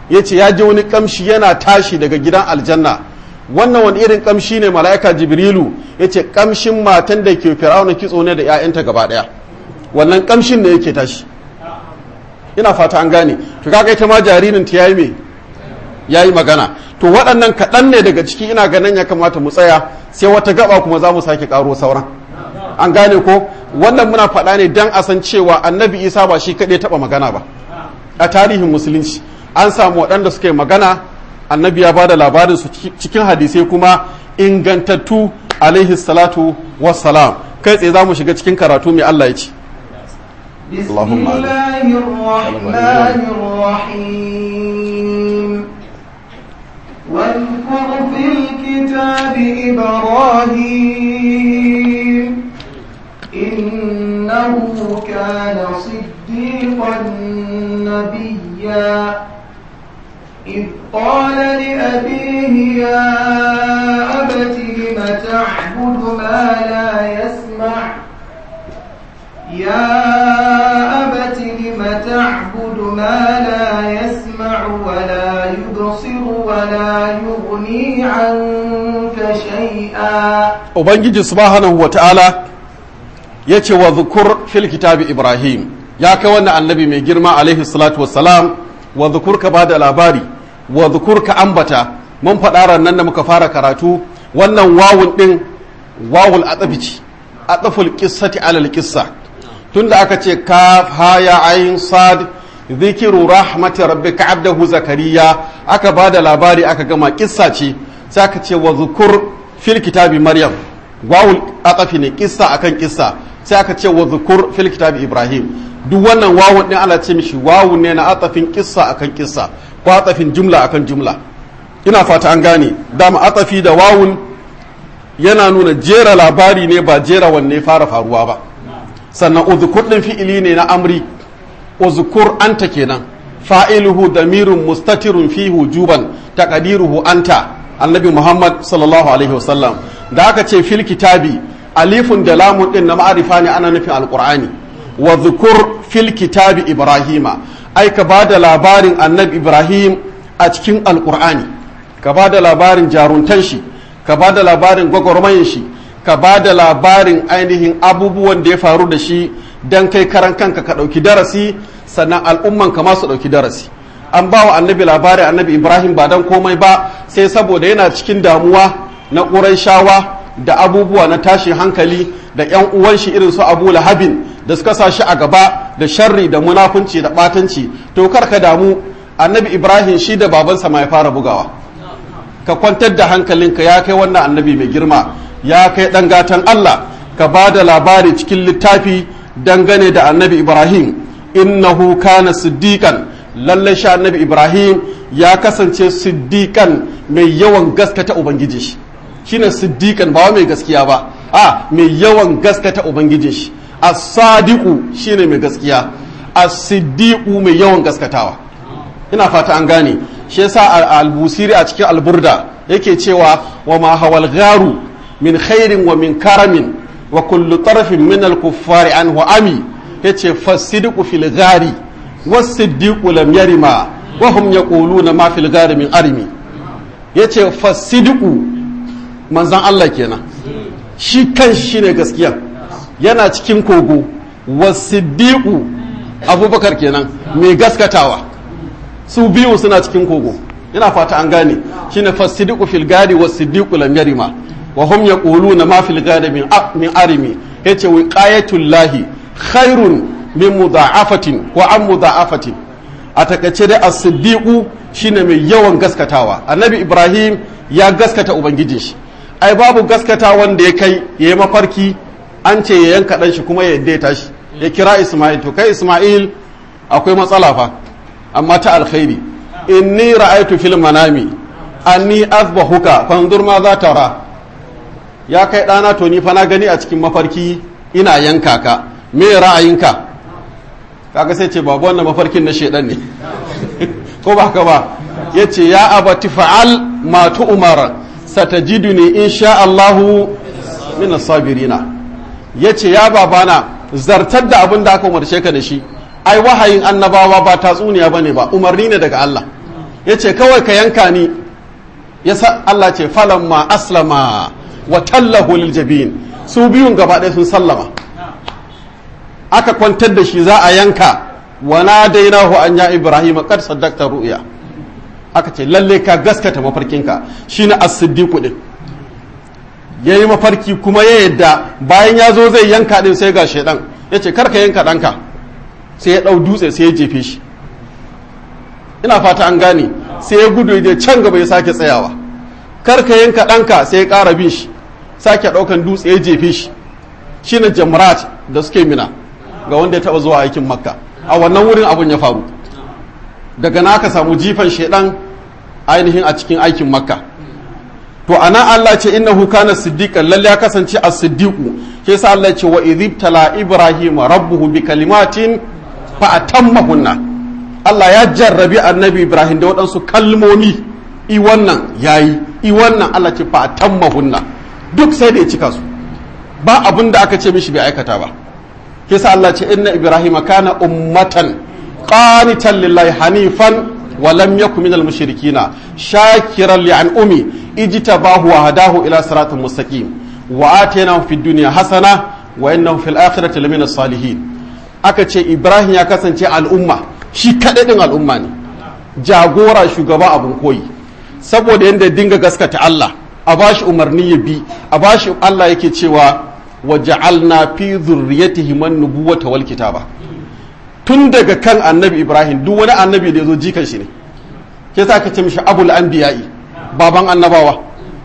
ya ce ya ji wani kamshi yana tashi daga gidan aljanna wannan wani irin kamshi ne mala'ika jibrilu ya ce kamshin matan da ke fir'auna kitso ne da 'ya'yanta gaba ɗaya wannan kamshin ne yake tashi ina fata an gane to kaga ita ma jaririn ta yayi me yayi magana to waɗannan kaɗan ne daga ciki ina ganin ya kamata mu tsaya sai wata gaba kuma za mu sake ƙaro sauran an gane ko wannan muna faɗa ne dan a san cewa annabi isa ba shi kaɗai taɓa magana ba a tarihin musulunci an samu waɗanda suka yi magana annabi ya bada labarin su cikin hadisai kuma ingantattu alaihi salatu wassalam kai tsaye za mu shiga cikin karatu mai Allah ya ce بسم اللهم الله الرحمن الرحيم واذكر في الكتاب إبراهيم إنه كان صديقا نبيا إذ قال لأبيه يا أبت لم تعبد ما لا يسمع يا أبت لم تعبد ما لا يسمع ولا يبصر ولا يغني عنك شيئا ubangiji subhanahu wa ta'ala ya ce wa zukur fil kitabi ibrahim ya kai wannan annabi mai girma alaihi salatu wassalam wa zukur ka ba da labari wa zukur ka ambata mun faɗa ran nan da muka fara karatu wannan wawun ɗin wawul atsafi ce atsaful qissati alal qissa tunda aka ce kaf haya ayin sad zikiru rahmati rabbika abdahu zakariya aka ba da labari aka gama kissa ce sai aka ce wa zukur fil kitabi maryam wawul atafi ne kissa akan kissa sai aka ce wa zukur fil kitabi ibrahim duk wannan wawun din ana ce mishi wawun ne na atafin kissa akan kissa ko atafin jumla akan jumla ina fata an gane dama atafi da wawun yana nuna jera labari ne ba jera wanne fara faruwa ba sannan uzkur din fi'ili ne na amri uzkur anta kenan fa'iluhu damirun mustatirun fi hujuban taqdiruhu anta annabi muhammad sallallahu alaihi wasallam da aka ce fil kitabi alifun da lamun din na ma'arifa ne ana nufin alqur'ani wa zukur fil kitabi ibrahima ai ka bada labarin annabi ibrahim a cikin alqur'ani ka bada labarin jaruntan shi ka bada labarin gwagwarmayin shi ka bada labarin ainihin abubuwan da ya faru da shi dan kai karan kanka ka ɗauki darasi sannan al'umman ka ma su ɗauki darasi an ba wa annabi labari annabi ibrahim ba dan komai ba sai saboda yana cikin damuwa na ƙuraishawa da abubuwa na tashin hankali da yan uwan shi irin su abu lahabin da suka sa shi a gaba da sharri da munafunci da ɓatanci to kar ka damu annabi ibrahim shi da babansa ma ya fara bugawa ka kwantar da hankalinka ya kai wannan annabi mai girma ya kai ɗan gatan allah ka ba da labari cikin littafi dangane da annabi ibrahim innahu kana siddiqan lallai sha annabi ibrahim ya kasance siddiqan mai yawan gaskata ubangiji shi shine siddiqan ba mai gaskiya ba a mai yawan gaskata ubangiji shi as-sadiqu shine mai gaskiya as-siddiqu mai yawan gaskatawa ina fata an gane shi yasa al-busiri a cikin al-burda yake cewa wa ma hawal gharu min khairin wa min karamin wa kullu tarafin min al-kuffari anhu ami yace fasidqu fil ghari was-siddiqu lam yarima wa hum yaquluna ma fil ghari min arimi yace fasidqu manzon Allah kenan shi kan shi ne gaskiya yana cikin kogo was-siddiqu abubakar kenan mai gaskatawa su biyu suna cikin kogo ina fata an gane shine fasidqu fil ghari was-siddiqu lam yarima wa hum yaquluna ma fil ghari min min arimi yace wiqayatul lahi khairun min mudha'afatin wa an mudha'afatin a takaice dai as-siddiqu shine mai yawan gaskatawa annabi ibrahim ya gaskata ubangijin shi ai babu gaskata wanda ya kai yayi mafarki an ce ya yanka dan shi kuma ya yadda ya tashi ya kira isma'il to kai isma'il akwai matsala fa amma ta alkhairi inni ra'aytu fil manami anni azbahuka fanzur ma za tara ya kai ɗana to ni fa na gani a cikin mafarki ina yanka ka me ra'ayinka kaga sai ce babu wannan mafarkin na shedan ne ko ba ka ba yace ya abati fa'al ma tu'mar satajiduni insha Allahu min as-sabirina yace ya babana zartar da abin da aka umarce ka da shi ai wahayin annabawa ba tatsuniya bane ba umarni ne daga Allah ya ce kawai ka yanka ni ya sa Allah ce falamma aslama wa tallahu lil jabin su biyun gaba ɗaya sun sallama aka kwantar da shi za a yanka wa nadainahu an ya ibrahim qad saddaqta ru'ya aka ce lalle ka gaskata mafarkinka shine as-siddiq din yayi mafarki kuma ya yadda bayan ya zo zai yanka din sai ga shedan yace kar ka yanka danka sai ya dau dutse sai ya jefe shi ina fata an gane sai ya gudu ya can gaba ya sake tsayawa kar ka yanka danka sai ya ƙara bin shi sake ɗaukan dutse ya jefe shi shine jamrat da suke mina ga wanda ya taba zuwa aikin makka a wannan wurin abun ya faru daga na aka samu jifan shedan ainihin a cikin aikin makka to ana Allah ce innahu kana siddiqan lalle ya kasance as-siddiqu ke yasa Allah ce wa idhibtala ibrahim rabbuhu bi kalimatin fa atammahunna Allah ya jarrabi annabi ibrahim da waɗansu kalmomi i wannan yayi i wannan Allah ce fa atammahunna duk sai da ya cika su ba abin da aka ce mishi bai aikata ba kisa Allah ce inna ibrahim kana ummatan qanitan lillahi hanifan wa lam yakun minal mushrikina shakiran li an'umi ijtabahu wa hadahu ila siratin mustaqim wa atainahu fid dunya hasana wa innahu fil akhirati lamina salihin aka ce ibrahim ya kasance al'umma shi kadai din al'umma ne jagora shugaba abun koyi saboda yanda dinga gaskata Allah a bashi umarni ya bi a bashi Allah yake cewa waja'alna fi zurriyatihi man nubuwata wal kitaba tun daga kan annabi ibrahim duk wani annabi da yazo jikan shi ne ke sa ka ce mishi abul anbiya'i baban annabawa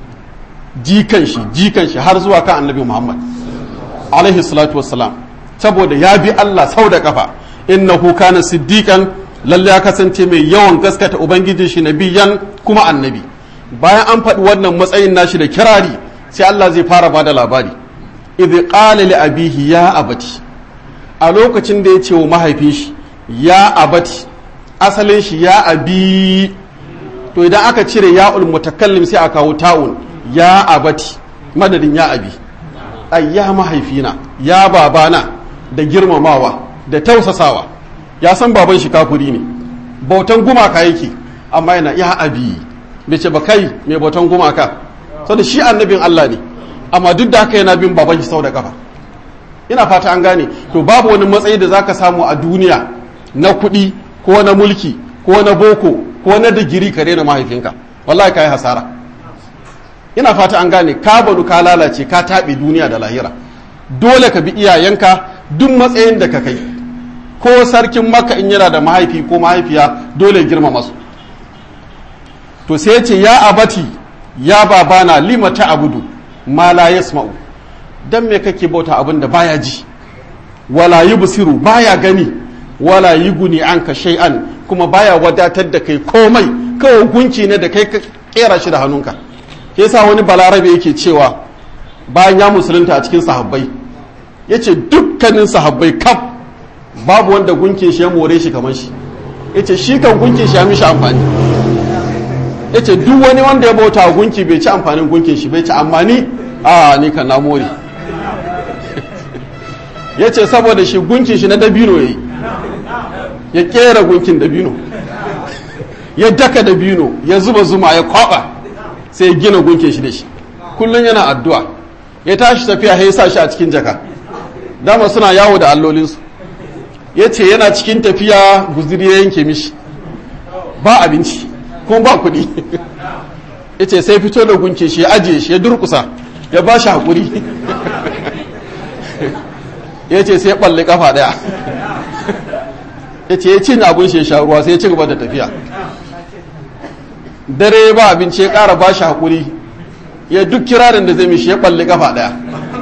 jikan shi jikan shi har zuwa kan annabi muhammad alaihi salatu wassalam saboda ya bi Allah sau da kafa innahu kana siddiqan lalle ya kasance mai yawan gaskata ubangijin shi nabiyan kuma annabi bayan an faɗi wannan matsayin nashi da kirari sai Allah zai fara bada labari idh qala li abihi ya abati a lokacin da ya ce wa mahaifin shi ya abati asalin shi ya abi to idan aka cire ya'ul mutakallim sai a kawo ta'un ya abati madadin ya abi ai ya mahaifina ya babana da girmamawa da tausasawa ya san baban shi kafuri ne bautan gumaka yake amma yana ya abi bai ce ba kai mai bautan gumaka saboda shi annabin Allah ne amma duk da haka yana bin baban shi sau da kafa ina fata an gane to babu wani matsayi da zaka samu a duniya na kuɗi ko na mulki ko na boko ko na digiri ka na mahaifinka wallahi kai hasara ina fata an gane ka banu ka lalace ka taɓe duniya da lahira dole ka bi iyayenka duk matsayin da ka kai ko sarkin maka in yana da mahaifi ko mahaifiya dole girmama su to sai ce ya abati ya babana lima ta abudu ma la yasma'u dan me kake bauta abin da baya ji wala yubsiru baya gani wala yuguni anka shay'an kuma baya wadatar da kai komai kawai gunki ne da kai ka kera shi da hannunka yasa wani balarabe yake cewa bayan ya musulunta a cikin sahabbai yace dukkanin sahabbai kaf babu wanda gunkin shi ya more shi kamar shi yace shi kan gunkin shi ya mishi amfani yace duk wani wanda ya bauta gunki bai ci amfanin gunkin shi bai ci amma ni a ni kan na more yace saboda shi gunkin shi na dabino yayi ya kera gunkin dabino ya daka dabino ya zuba zuma ya kwaba sai ya gina gunkin shi da shi kullum yana addu'a ya tashi tafiya ya sa shi a cikin jaka dama suna yawo da allolinsu ya ce yana cikin tafiya guziri ya yanke mishi ba abinci kuma ba kuɗi ya ce sai fito da gunke shi ya ajiye shi ya durkusa ya ba shi haƙuri ya ce sai ya ɓalli ƙafa ɗaya ya ce ya cin abin shi ya sha ruwa sai ya ci gaba da tafiya dare ba abinci ya ƙara ba shi haƙuri ya duk kirarin da zai mishi ya ɓalli ƙafa ɗaya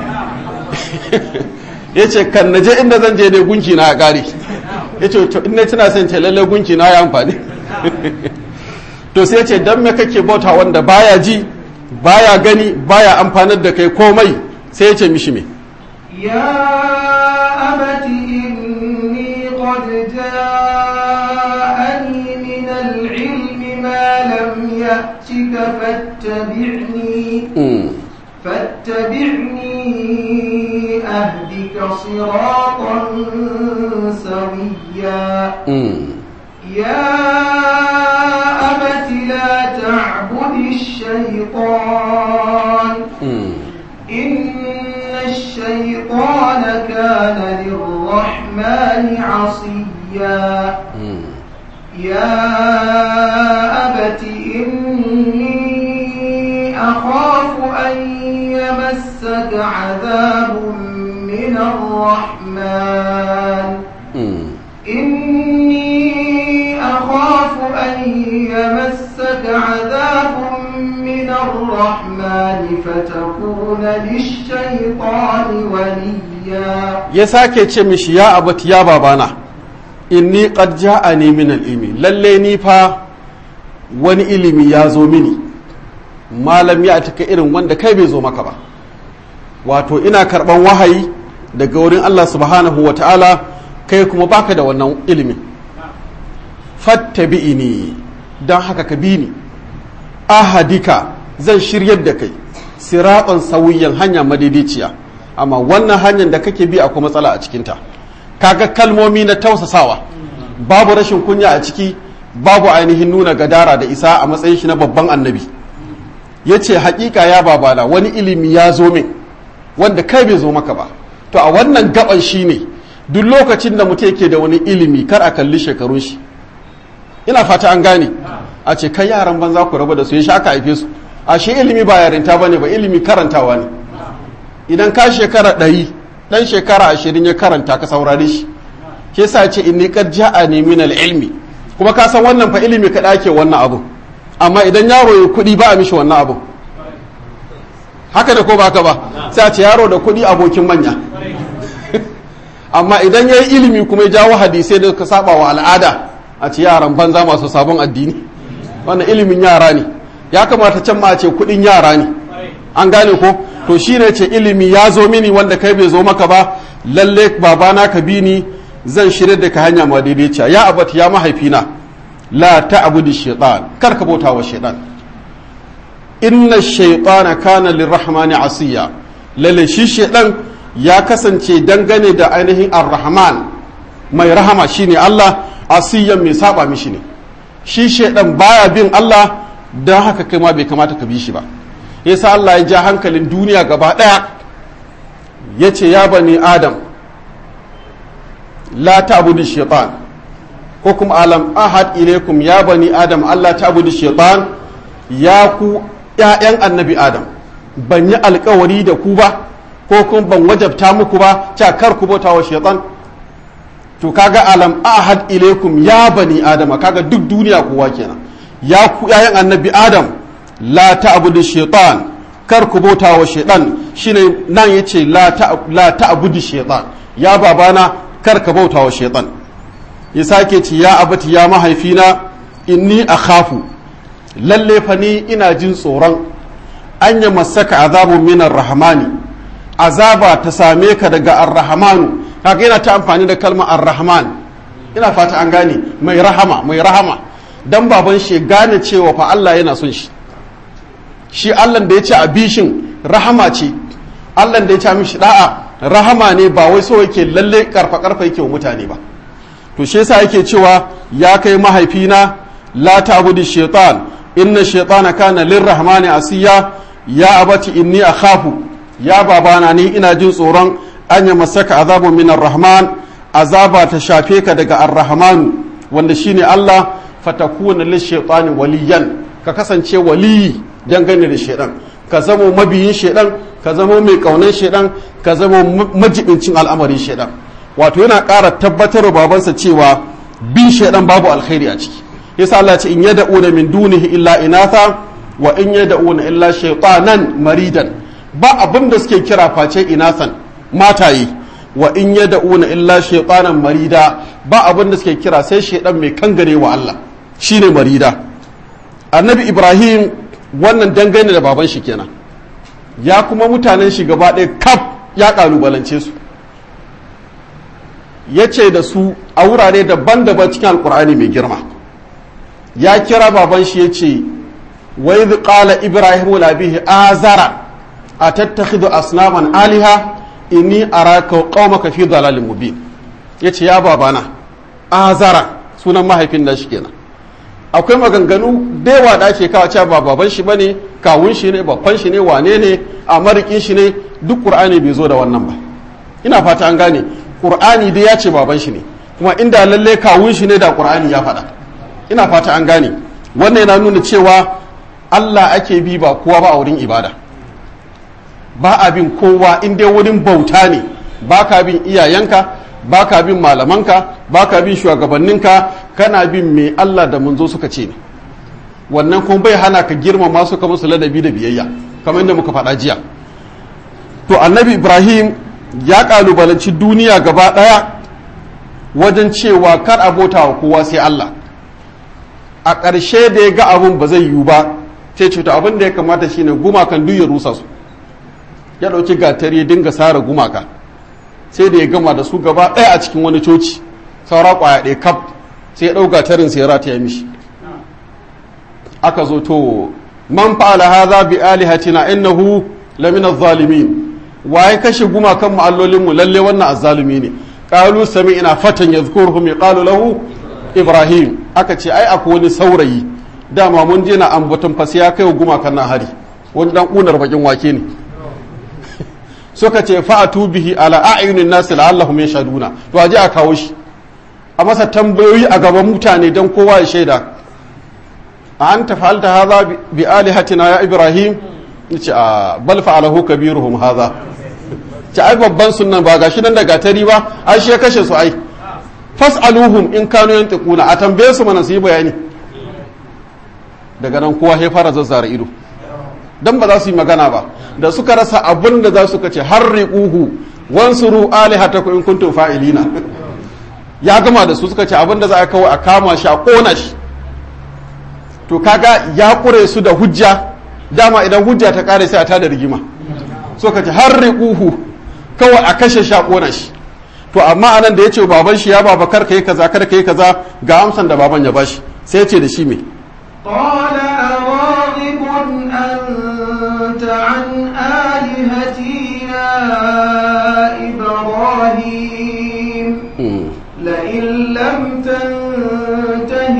ya ce kan na je inda zan je dai gunki na ya ƙare ya ce in na tuna son ce lallai gunki na ya amfani to sai ce dan me kake bauta wanda baya ji baya gani baya amfanar da kai komai sai ya ce mishi me يا أبت إني قد جاءني من العلم ما لم يأتك فاتبعني فاتبعني أهدك صراطا سويا يا أبت abati la ta'budi shaytan inna ash-shaytana kana lir-rahmani 'asiya يا أبت إني أخاف أن يمسك عذاب من الرحمن إني أخاف أن يمسك عذاب من الرحمن فتكون للشيطان وليا يساكي تشمش يا أبت يا بابانا inni qad ja'ani min al-ilmi lalle ni fa wani ilimi ya zo mini malam ya taka irin wanda kai bai zo maka ba wato ina karban wahayi daga wurin Allah subhanahu wa ta'ala kai kuma baka da wannan ilimin fattabi'ini don haka ka bi ni ahadika zan shiryar da kai siratan sauyin hanya madaidaiciya amma wannan hanyar da kake bi akwai matsala a cikinta kaga kalmomi na tausasawa babu rashin kunya a ciki babu ainihin nuna gadara da isa a matsayin shi na babban annabi ya ce hakika ya babana wani ilimi ya zo min wanda kai bai zo maka ba to a wannan gaban shi ne duk lokacin da mutum yake da wani ilimi kar a kalli shekarun shi ina fata an gane a ce kai yaran banza ku raba da su ya sha aka haife su a shi ilimi ba yarinta bane ba ilimi karantawa ne idan ka shekara ɗari dan shekara ashirin ya karanta ka saurare shi ke sa ce inni qad ja'ani min al-ilmi kuma ka san wannan fa ilimi ka dake wannan abu amma idan yaro ya kuɗi ba a mishi wannan abu haka da ko ba ka ba sai a ce yaro da kuɗi abokin manya amma idan ya yi ilimi kuma ya jawo hadisai da ka saba wa al'ada a ce yaran banza masu sabon addini wannan ilimin yara ne ya kamata can ma a ce kuɗin yara ne an gane ko to shi ne ce ilimi ya zo mini wanda kai bai zo maka ba lalle babana ka bi ni zan shirya da ka hanya ma daidaiciya ya abat ya mahaifina la ta'budu shaytan kar ka bauta wa shaytan inna shaytana kana lirrahmani asiya lalle shi shaytan ya kasance dangane da ainihin ar-rahman mai rahama shine Allah asiyan mai saba mishi ne shi shaytan baya bin Allah dan haka kai ma bai kamata ka bi shi ba yasa Allah ya ja hankalin duniya gaba ɗaya ya ce ya bani adam la ta'budu shaitan ko kuma alam ahad ilaikum ya bani adam Allah ta'budu shaitan ya ku ƴaƴan annabi adam ban yi alkawari da ku ba ko kuma ban wajabta muku ba ta kar ku bauta wa shaitan to kaga alam ahad ilaikum ya bani adama kaga duk duniya kowa kenan ya ku ƴaƴan annabi adam la ta'budu shaitan kar ku bauta wa shaitan shine nan yace la la ta'budu shaitan ya babana kar ka bauta wa shaitan ya sake ce ya abati ya mahaifina inni akhafu lalle fa ni ina jin tsoron an ya masaka azabun minar rahmani azaba ta same ka daga ar-rahmanu kaga yana ta amfani da kalmar ar-rahman ina fata an gane mai rahama mai rahama dan baban shi gane cewa fa Allah yana son shi shi Allah da ya ce a bishin rahama ce Allah da ya ce mishi da'a rahama ne ba wai so yake lalle karfa karfa yake wa mutane ba to shi yasa yake cewa ya kai mahaifina la ta'budu shaitan inna shaitana kana lirrahmani asiya ya abati inni akhafu ya babana ni ina jin tsoron an ya masaka azabun minar rahman azaba ta shafe ka daga ar-rahmanu wanda shine Allah fatakuna lishaitani waliyan ka kasance waliyi dangane da shaidan ka zamo mabiyin shaidan ka zamo mai kaunan shaidan ka zamo majibincin al'amarin shaidan wato yana ƙara tabbatar wa babansa cewa bin shaidan babu alkhairi a ciki yasa Allah ce in yad'una min dunihi illa inatha wa in yad'una illa shaytanan maridan ba abin da suke kira face inathan mataye wa in yad'una illa shaytanan marida ba abin da suke kira sai shaidan mai kangare wa Allah shine marida annabi ibrahim wannan dangane da baban shi kenan ya kuma mutanen shi gaba ɗaya kaf ya ƙalubalance su ya ce da su a wurare daban-daban cikin alkur'ani mai girma ya kira baban shi ya ce wai qala ibrahim la bihi azara a tattakhidhu asnaman aliha inni araka qaumaka fi dalalin mubin yace ya babana azara sunan mahaifin da shi kenan akwai maganganu da yawa da ake kawo cewa ba baban shi bane kawun shi ne babban shi ne wane ne a marikin shi ne duk qur'ani bai zo da wannan ba ina fata an gane qur'ani dai ya ce baban shi ne kuma inda lalle kawun shi ne da qur'ani ya faɗa ina fata an gane wannan yana nuna cewa Allah ake bi ba kowa ba a wurin ibada ba a bin kowa in dai wurin bauta ne ba ka bin iyayenka ba ka bin malamanka ba ka bin shugabanninka kana bin me Allah da manzo suka ce ne wannan kuma bai hana ka girmama su ka musu ladabi da biyayya kamar yadda muka faɗa jiya to annabi ibrahim ya kalubalanci duniya gaba ɗaya wajen cewa kar abota wa kowa sai Allah a ƙarshe da ya ga abun ba zai yiwu ba sai ce to abin da ya kamata shine gumakan duk ya rusa su ya ɗauki gatari ya dinga sare gumaka sai da ya gama da su gaba ɗaya a cikin wani coci saura ƙwaya ɗaya kaf sai ya ɗau gatarin sai ya rataya mishi aka zo to man fa'ala hadha bi alihatina innahu lamina zalimin waye kashe gumakan mu allolin mu lalle wannan azzalumi ne qalu sami'na fatan yadhkuruhum yaqalu lahu ibrahim aka ce ai akwai wani saurayi dama mun je na ambaton fasi ya kai gumakan nan hari wani dan kunar bakin wake ne suka ce fa'atu bihi ala a'yunin nasi la'allahum yashhaduna to aje a kawo shi a masa tambayoyi a gaban mutane don kowa ya shaida a an tafalta haza bi alihatina ya ibrahim ce a bal fa'alahu kabiruhum haza ce ai babban sunan ba gashi nan da gatari ba ai shi ya kashe su ai fas'aluhum in kanu yantiquna a tambaye su mana su yi bayani daga nan kowa ya fara zazzara ido dan ba za su yi magana ba da suka rasa abin da za su kace harriquhu wansuru alihatakum in kuntum fa'ilina ya gama da su suka ce abin da za a kawo a kama shi a kona shi to kaga ya kure su da hujja dama idan hujja ta kare sai a tada rigima suka ce harriquhu kawai a kashe shi a kona shi to amma anan da yace baban shi ya baba kar kai kaza kar kai kaza ga amsan da baban ya bashi sai ya ce da shi me قال أراغب أنت عن آلهتي يا إبراهيم لئن لم تنته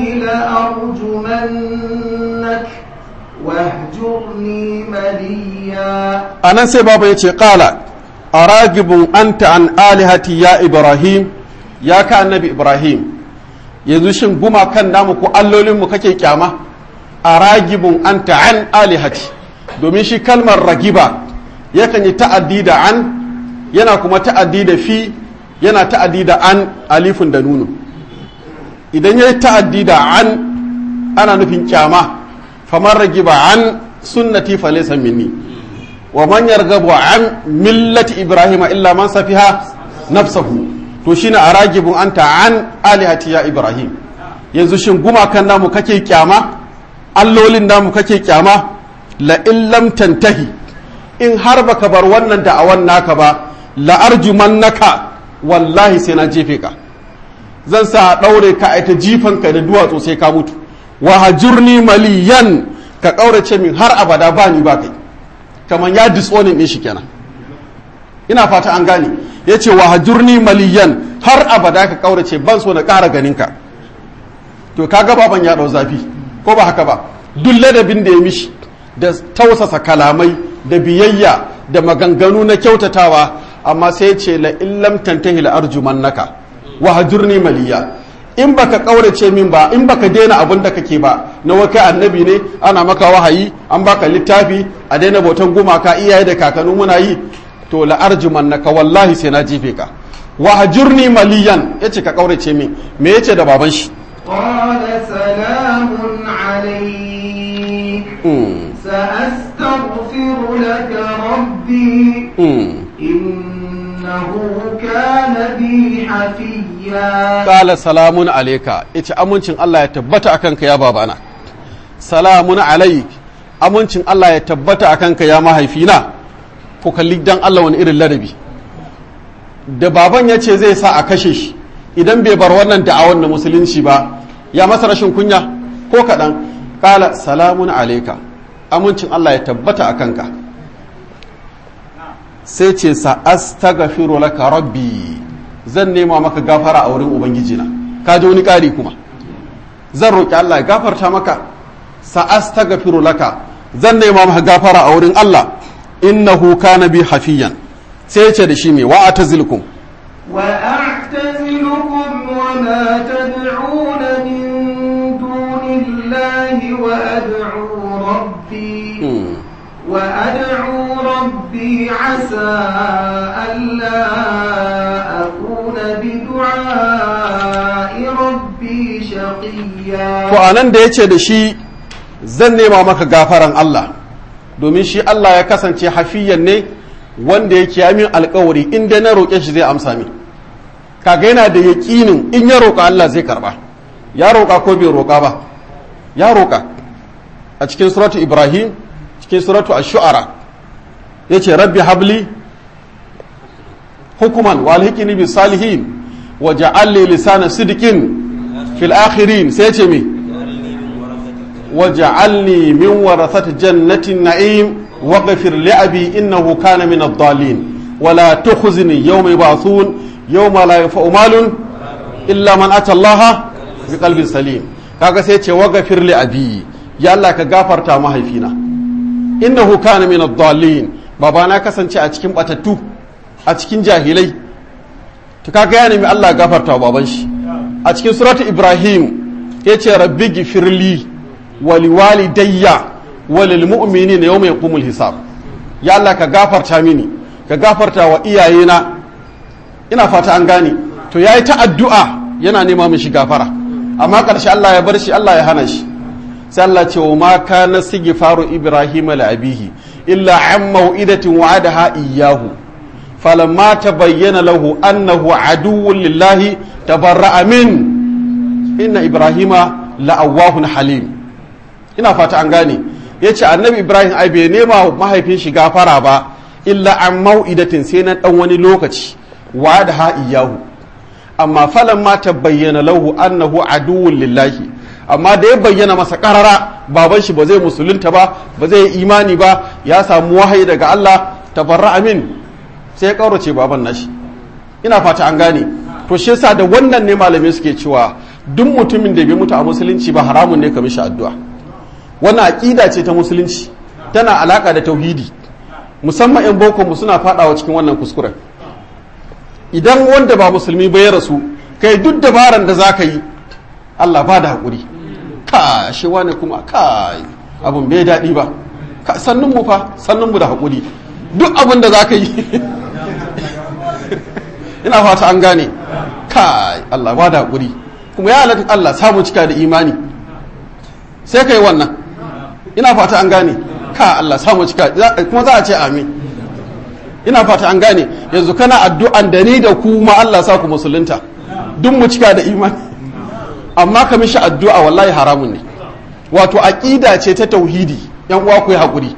لأرجمنك واهجرني مليا anan sai baba ya ce ƙala a ragibin anta an alihati ya ibrahim ya ka annabi ibrahim yanzu shin gumakan namu ko allolinmu kake kyama a ragibin anta an alihati domin shi kalmar ragiba yakan yi ta'addi da an yana kuma ta'addi da fi yana ta'addi da an alifin da nunu idan ya yi ta'addi da an ana nufin kyama famar ragiba an sunnati falaysa minni wa man yarghabu an millati ibrahima illa man safiha nafsahu to shine aragibun anta an alihati ya ibrahim yanzu shin gumakan namu kake kyama allolin namu kake kyama la in lam tantahi in har baka bar wannan da'awan naka ba la arjumannaka wallahi sai na jefe ka zan sa daure ka aita jifan ka da duwatsu sai ka mutu wa hajurni maliyan ka kaurace min har abada ba ni ba kai kamar ya disonin ne shi kenan ina fata an gane ya ce wa hajurni maliyan har abada ka kaurace ban so na ƙara ganinka to kaga baban ya ɗau zafi ko ba haka ba duk ladabin da ya mishi da tausasa kalamai da biyayya da maganganu na kyautatawa amma sai ya ce la illam tantahi la arjumannaka wa hajurni maliya in baka kaurace min ba in baka daina abin da kake ba na waka annabi ne ana maka wahayi an baka littafi a daina bautan gumaka iyaye da kakannu muna yi to la arjumannaka wallahi sai na jefe ka wa hajurni maliyan yace ka kaurace min me yace da baban shi قال سلام عليك سأستغفر لك ربي إنه كان بي حفيا قال سلام عليك yace amincin Allah ya tabbata akan ka ya babana salamun alaik amincin Allah ya tabbata akan ka ya mahaifina ko kalli dan Allah wani irin ladabi da baban ya ce zai sa a kashe shi idan bai bar wannan da'awan na musulunci ba ya masa rashin kunya ko kaɗan ƙala salamun alaika amincin Allah ya tabbata a kanka sai ce sa astaghfiru laka rabbi zan nema maka gafara a wurin ubangijina ka ji wani ƙari kuma zan roƙi Allah ya gafarta maka sa'astaghfiru laka zan nema maka gafara a wurin Allah innahu kana bi hafiyan sai ya ce da shi me wa atazilkum وأعتزلكم وما تدعون من دون الله وأدعو ربي وأدعو ربي عسى ألا أكون بدعاء ربي شقيا to anan da ya ce da shi zan nema maka gafaran Allah domin shi Allah ya kasance hafiyan ne wanda yake ya min alkawari in dai na roƙe shi zai amsa min kaga yana da yaƙinin in ya roƙa Allah zai karba ya roƙa ko bai roƙa ba ya roƙa a cikin suratu Ibrahim cikin suratu ash-shu'ara yace rabbi habli hukuman wa alhiqni bis salihin wa ja'al li lisana sidqin fil akhirin sai yace me wa ja'alni min warathati jannatin na'im waghfir li abi innahu kana min ad-dallin wa la tukhzini yawma yub'athun yawma la yanfa'u malun illa man ata Allah bi qalbin salim kaga sai yace waghfir li abi ya Allah ka gafarta mahaifina innahu kana min ad-dallin babana kasance a cikin batattu a cikin jahilai to kaga ya nemi Allah gafarta baban shi a cikin suratu ibrahim yace rabbi gifirli wa liwalidayya wa lil mu'minina yawma yaqumul hisab ya Allah ka gafarta mini ka gafarta wa iyayena ina fata an gane to yayi ta addu'a yana nema mishi gafara amma karshe Allah ya bar shi Allah ya hana shi sai Allah ce wa ma kana sigfaru ibrahim la abihi illa an mau'idatin wa'adaha iyyahu falamma tabayyana lahu annahu aduwwun lillahi tabarra'a min inna ibrahima la'awwahun halim ina fata an gane yace annabi ibrahim ai bai nema mahaifin shi gafara ba illa an mau'idatin sai na dan wani lokaci wa'adaha iyyahu amma falamma tabayyana lahu annahu aduwwun lillahi amma da ya bayyana masa karara baban shi ba zai musulunta ba ba zai imani ba ya samu wahayi daga Allah tabarra amin sai ya kaurace baban nashi ina fata an gane to shi yasa da wannan ne malamai suke cewa duk mutumin da bai mutu a musulunci ba haramun ne ka mishi addu'a wannan aqida ce ta musulunci tana alaka da tauhidi musamman yan boko mu suna fadawa cikin wannan kuskuren idan wanda ba musulmi ba ya rasu kai duk dabaran da zaka yi Allah ba da haƙuri ka shi wane kuma ka abin bai daɗi ba ka sannun mu fa sannun mu da haƙuri duk abin da za ka yi ina fata an gane ka Allah ba da haƙuri kuma ya halatta Allah samu cika da imani sai ka yi wannan ina fata an gane ka Allah samu cika kuma za a ce amin ina fata an gane yanzu kana addu'an da ni da ku ma Allah sa ku musulunta duk mu cika da imani amma ka mishi addu'a wallahi haramun ne wato aqida ce ta tauhidi yan uwa ku yi hakuri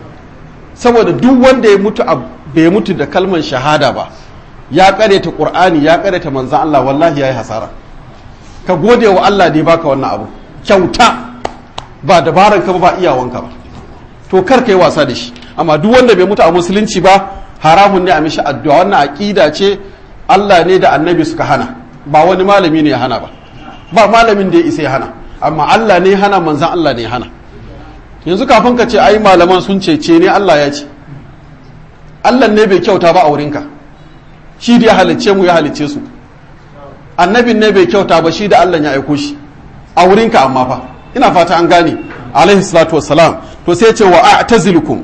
saboda duk wanda ya mutu bai mutu da kalmar shahada ba ya kareta qur'ani ya kareta manzon Allah wallahi yayi hasara ka gode wa Allah da ya baka wannan abu kyauta ba dabaran ka ba ba iyawanka ba to kar kai wasa da shi amma duk wanda bai mutu a musulunci ba haramun ne a mishi addu'a wannan aqida ce Allah ne da annabi suka hana ba wani malami ne ya hana ba ba malamin da ya isa ya hana amma Allah ne hana manzan Allah ne hana yanzu kafin ka ce ai malaman sun ce ce ne Allah ya ce Allah ne bai kyauta ba a wurinka shi da ya halicce mu ya halicce su annabin ne bai kyauta ba shi da Allah ya aiko shi a wurinka amma fa ina fata an gane alaihi salatu wassalam to sai ce wa a'tazilukum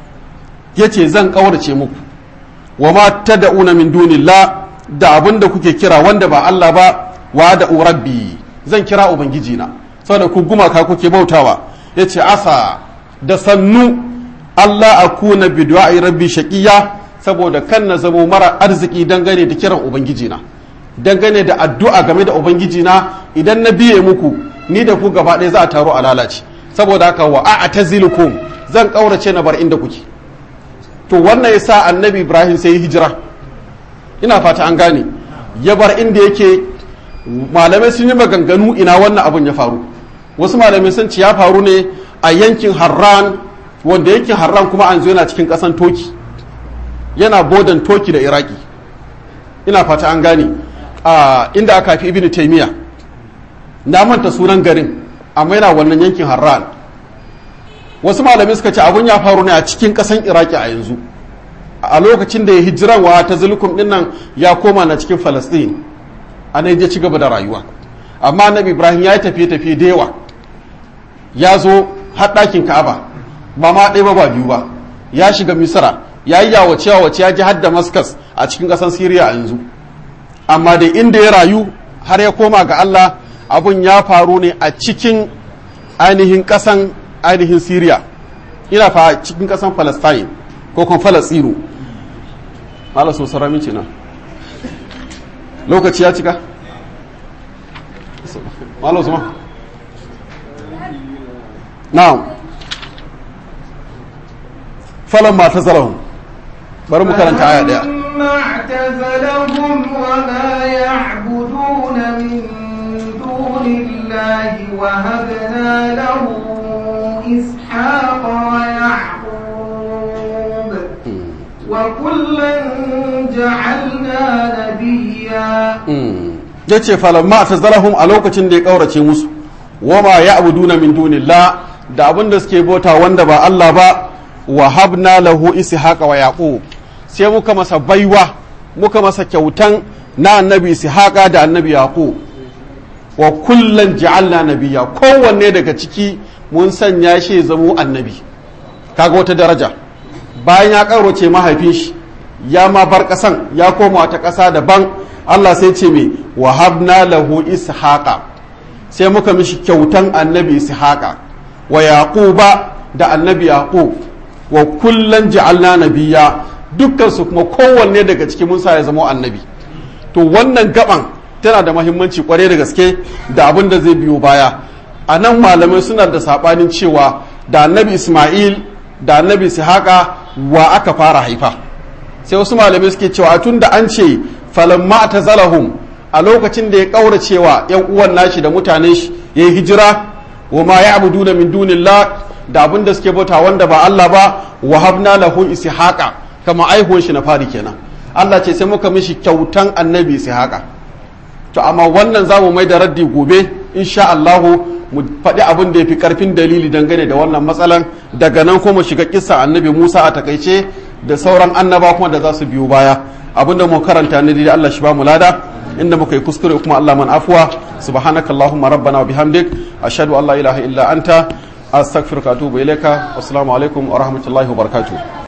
yace zan kaurace muku wa ma tad'una min dunillah da abin da kuke kira wanda ba Allah ba wa da rabbi zan kira ubangiji na saboda ku gumaka kuke bautawa yace asa da sannu Allah akuna bi du'ai rabbi shaqiya saboda kan na zamo mara arziki dangane da kiran ubangiji na dangane da addu'a game da ubangiji na idan na biye muku ni da ku gaba ɗaya za a taro a lalace saboda haka wa a'tazilukum zan kaurace na bar inda kuke to wannan yasa annabi Ibrahim sai hijira ina fata an gane ya bar inda yake malamai sun yi maganganu ina wannan abun ya faru wasu malamai sun ce ya faru ne a yankin harran wanda yankin harran kuma an zo yana cikin kasan toki yana bodan toki da iraki ina fata an gane a inda aka fi ibn taymiya na manta sunan garin amma yana wannan yankin harran wasu malamai suka ce abun ya faru ne a cikin ƙasan iraki a yanzu a lokacin da ya hijiranwa ta zulkum din nan ya koma na cikin falastin a nan ya ci gaba da rayuwa amma annabi ibrahim ya yi tafiye-tafiye da yawa ya zo har ɗakin ka'aba ba ma ɗaya ba ba biyu ba ya shiga misira ya yi yawace yawace ya ji har damascus a cikin ƙasar siriya a yanzu amma da inda ya rayu har ya koma ga allah abun ya faru ne a cikin ainihin ƙasan ainihin siriya ina fa cikin ƙasan palestine ko kuma falastinu malar sun sarami ce na lokaci ya cika malar su ma na'am falon ma ta zarahun bari mu karanta aya daya فلما اعتزلهم وما يعبدون من دون الله وهبنا له إسحاق ويعقوب وكلا جعلنا نبيا ya ce falamma ta zarahun a lokacin da ya ƙaurace musu wama ya abuduna min dunillah da abin da suke bauta wanda ba Allah ba wa habna lahu ishaqa wa yaqub sai muka masa baiwa muka masa kyautan na annabi ishaqa da annabi yaqub wa kullan ja'alna nabiyya kowanne daga ciki mun sanya shi zamo annabi kaga wata daraja bayan ya karoce mahaifin shi ya ma bar kasan ya koma wata kasa daban Allah sai ce me wa habna lahu ishaqa sai muka mishi kyautan annabi ishaqa wa yaquba da annabi yaqub wa kullan ja'alna nabiyya dukkan su kuma kowanne daga cikin mun sa ya zama annabi to wannan gaban tana da mahimmanci kwarai da gaske da abin da zai biyo baya a nan malamai suna da sabanin cewa da annabi isma'il da annabi ishaqa wa aka fara haifa sai wasu malamai suke cewa tun da an ce falamma tazalahum a lokacin da ya kaura cewa yan uwan nashi da mutanen shi ya yi hijira wa ma ya'buduna min dunillah da abin da suke bauta wanda ba Allah ba wa habna lahu ishaqa kama aihuwan shi na fari kenan Allah ce sai muka mishi kyautan annabi ishaqa to amma wannan zamu mai da raddi gobe insha Allah mu faɗi abin da ya fi ƙarfin dalili dangane da wannan matsalan daga nan kuma shiga kissa annabi Musa a takaice da sauran annaba kuma da za su biyo baya abin da mu karanta ne da Allah shi ba mu lada inda muka yi kuskure kuma Allah man afuwa subhanakallahumma rabbana wa bihamdik ashhadu an la ilaha illa anta astaghfiruka wa atubu ilaika assalamu alaikum wa rahmatullahi wa barakatuh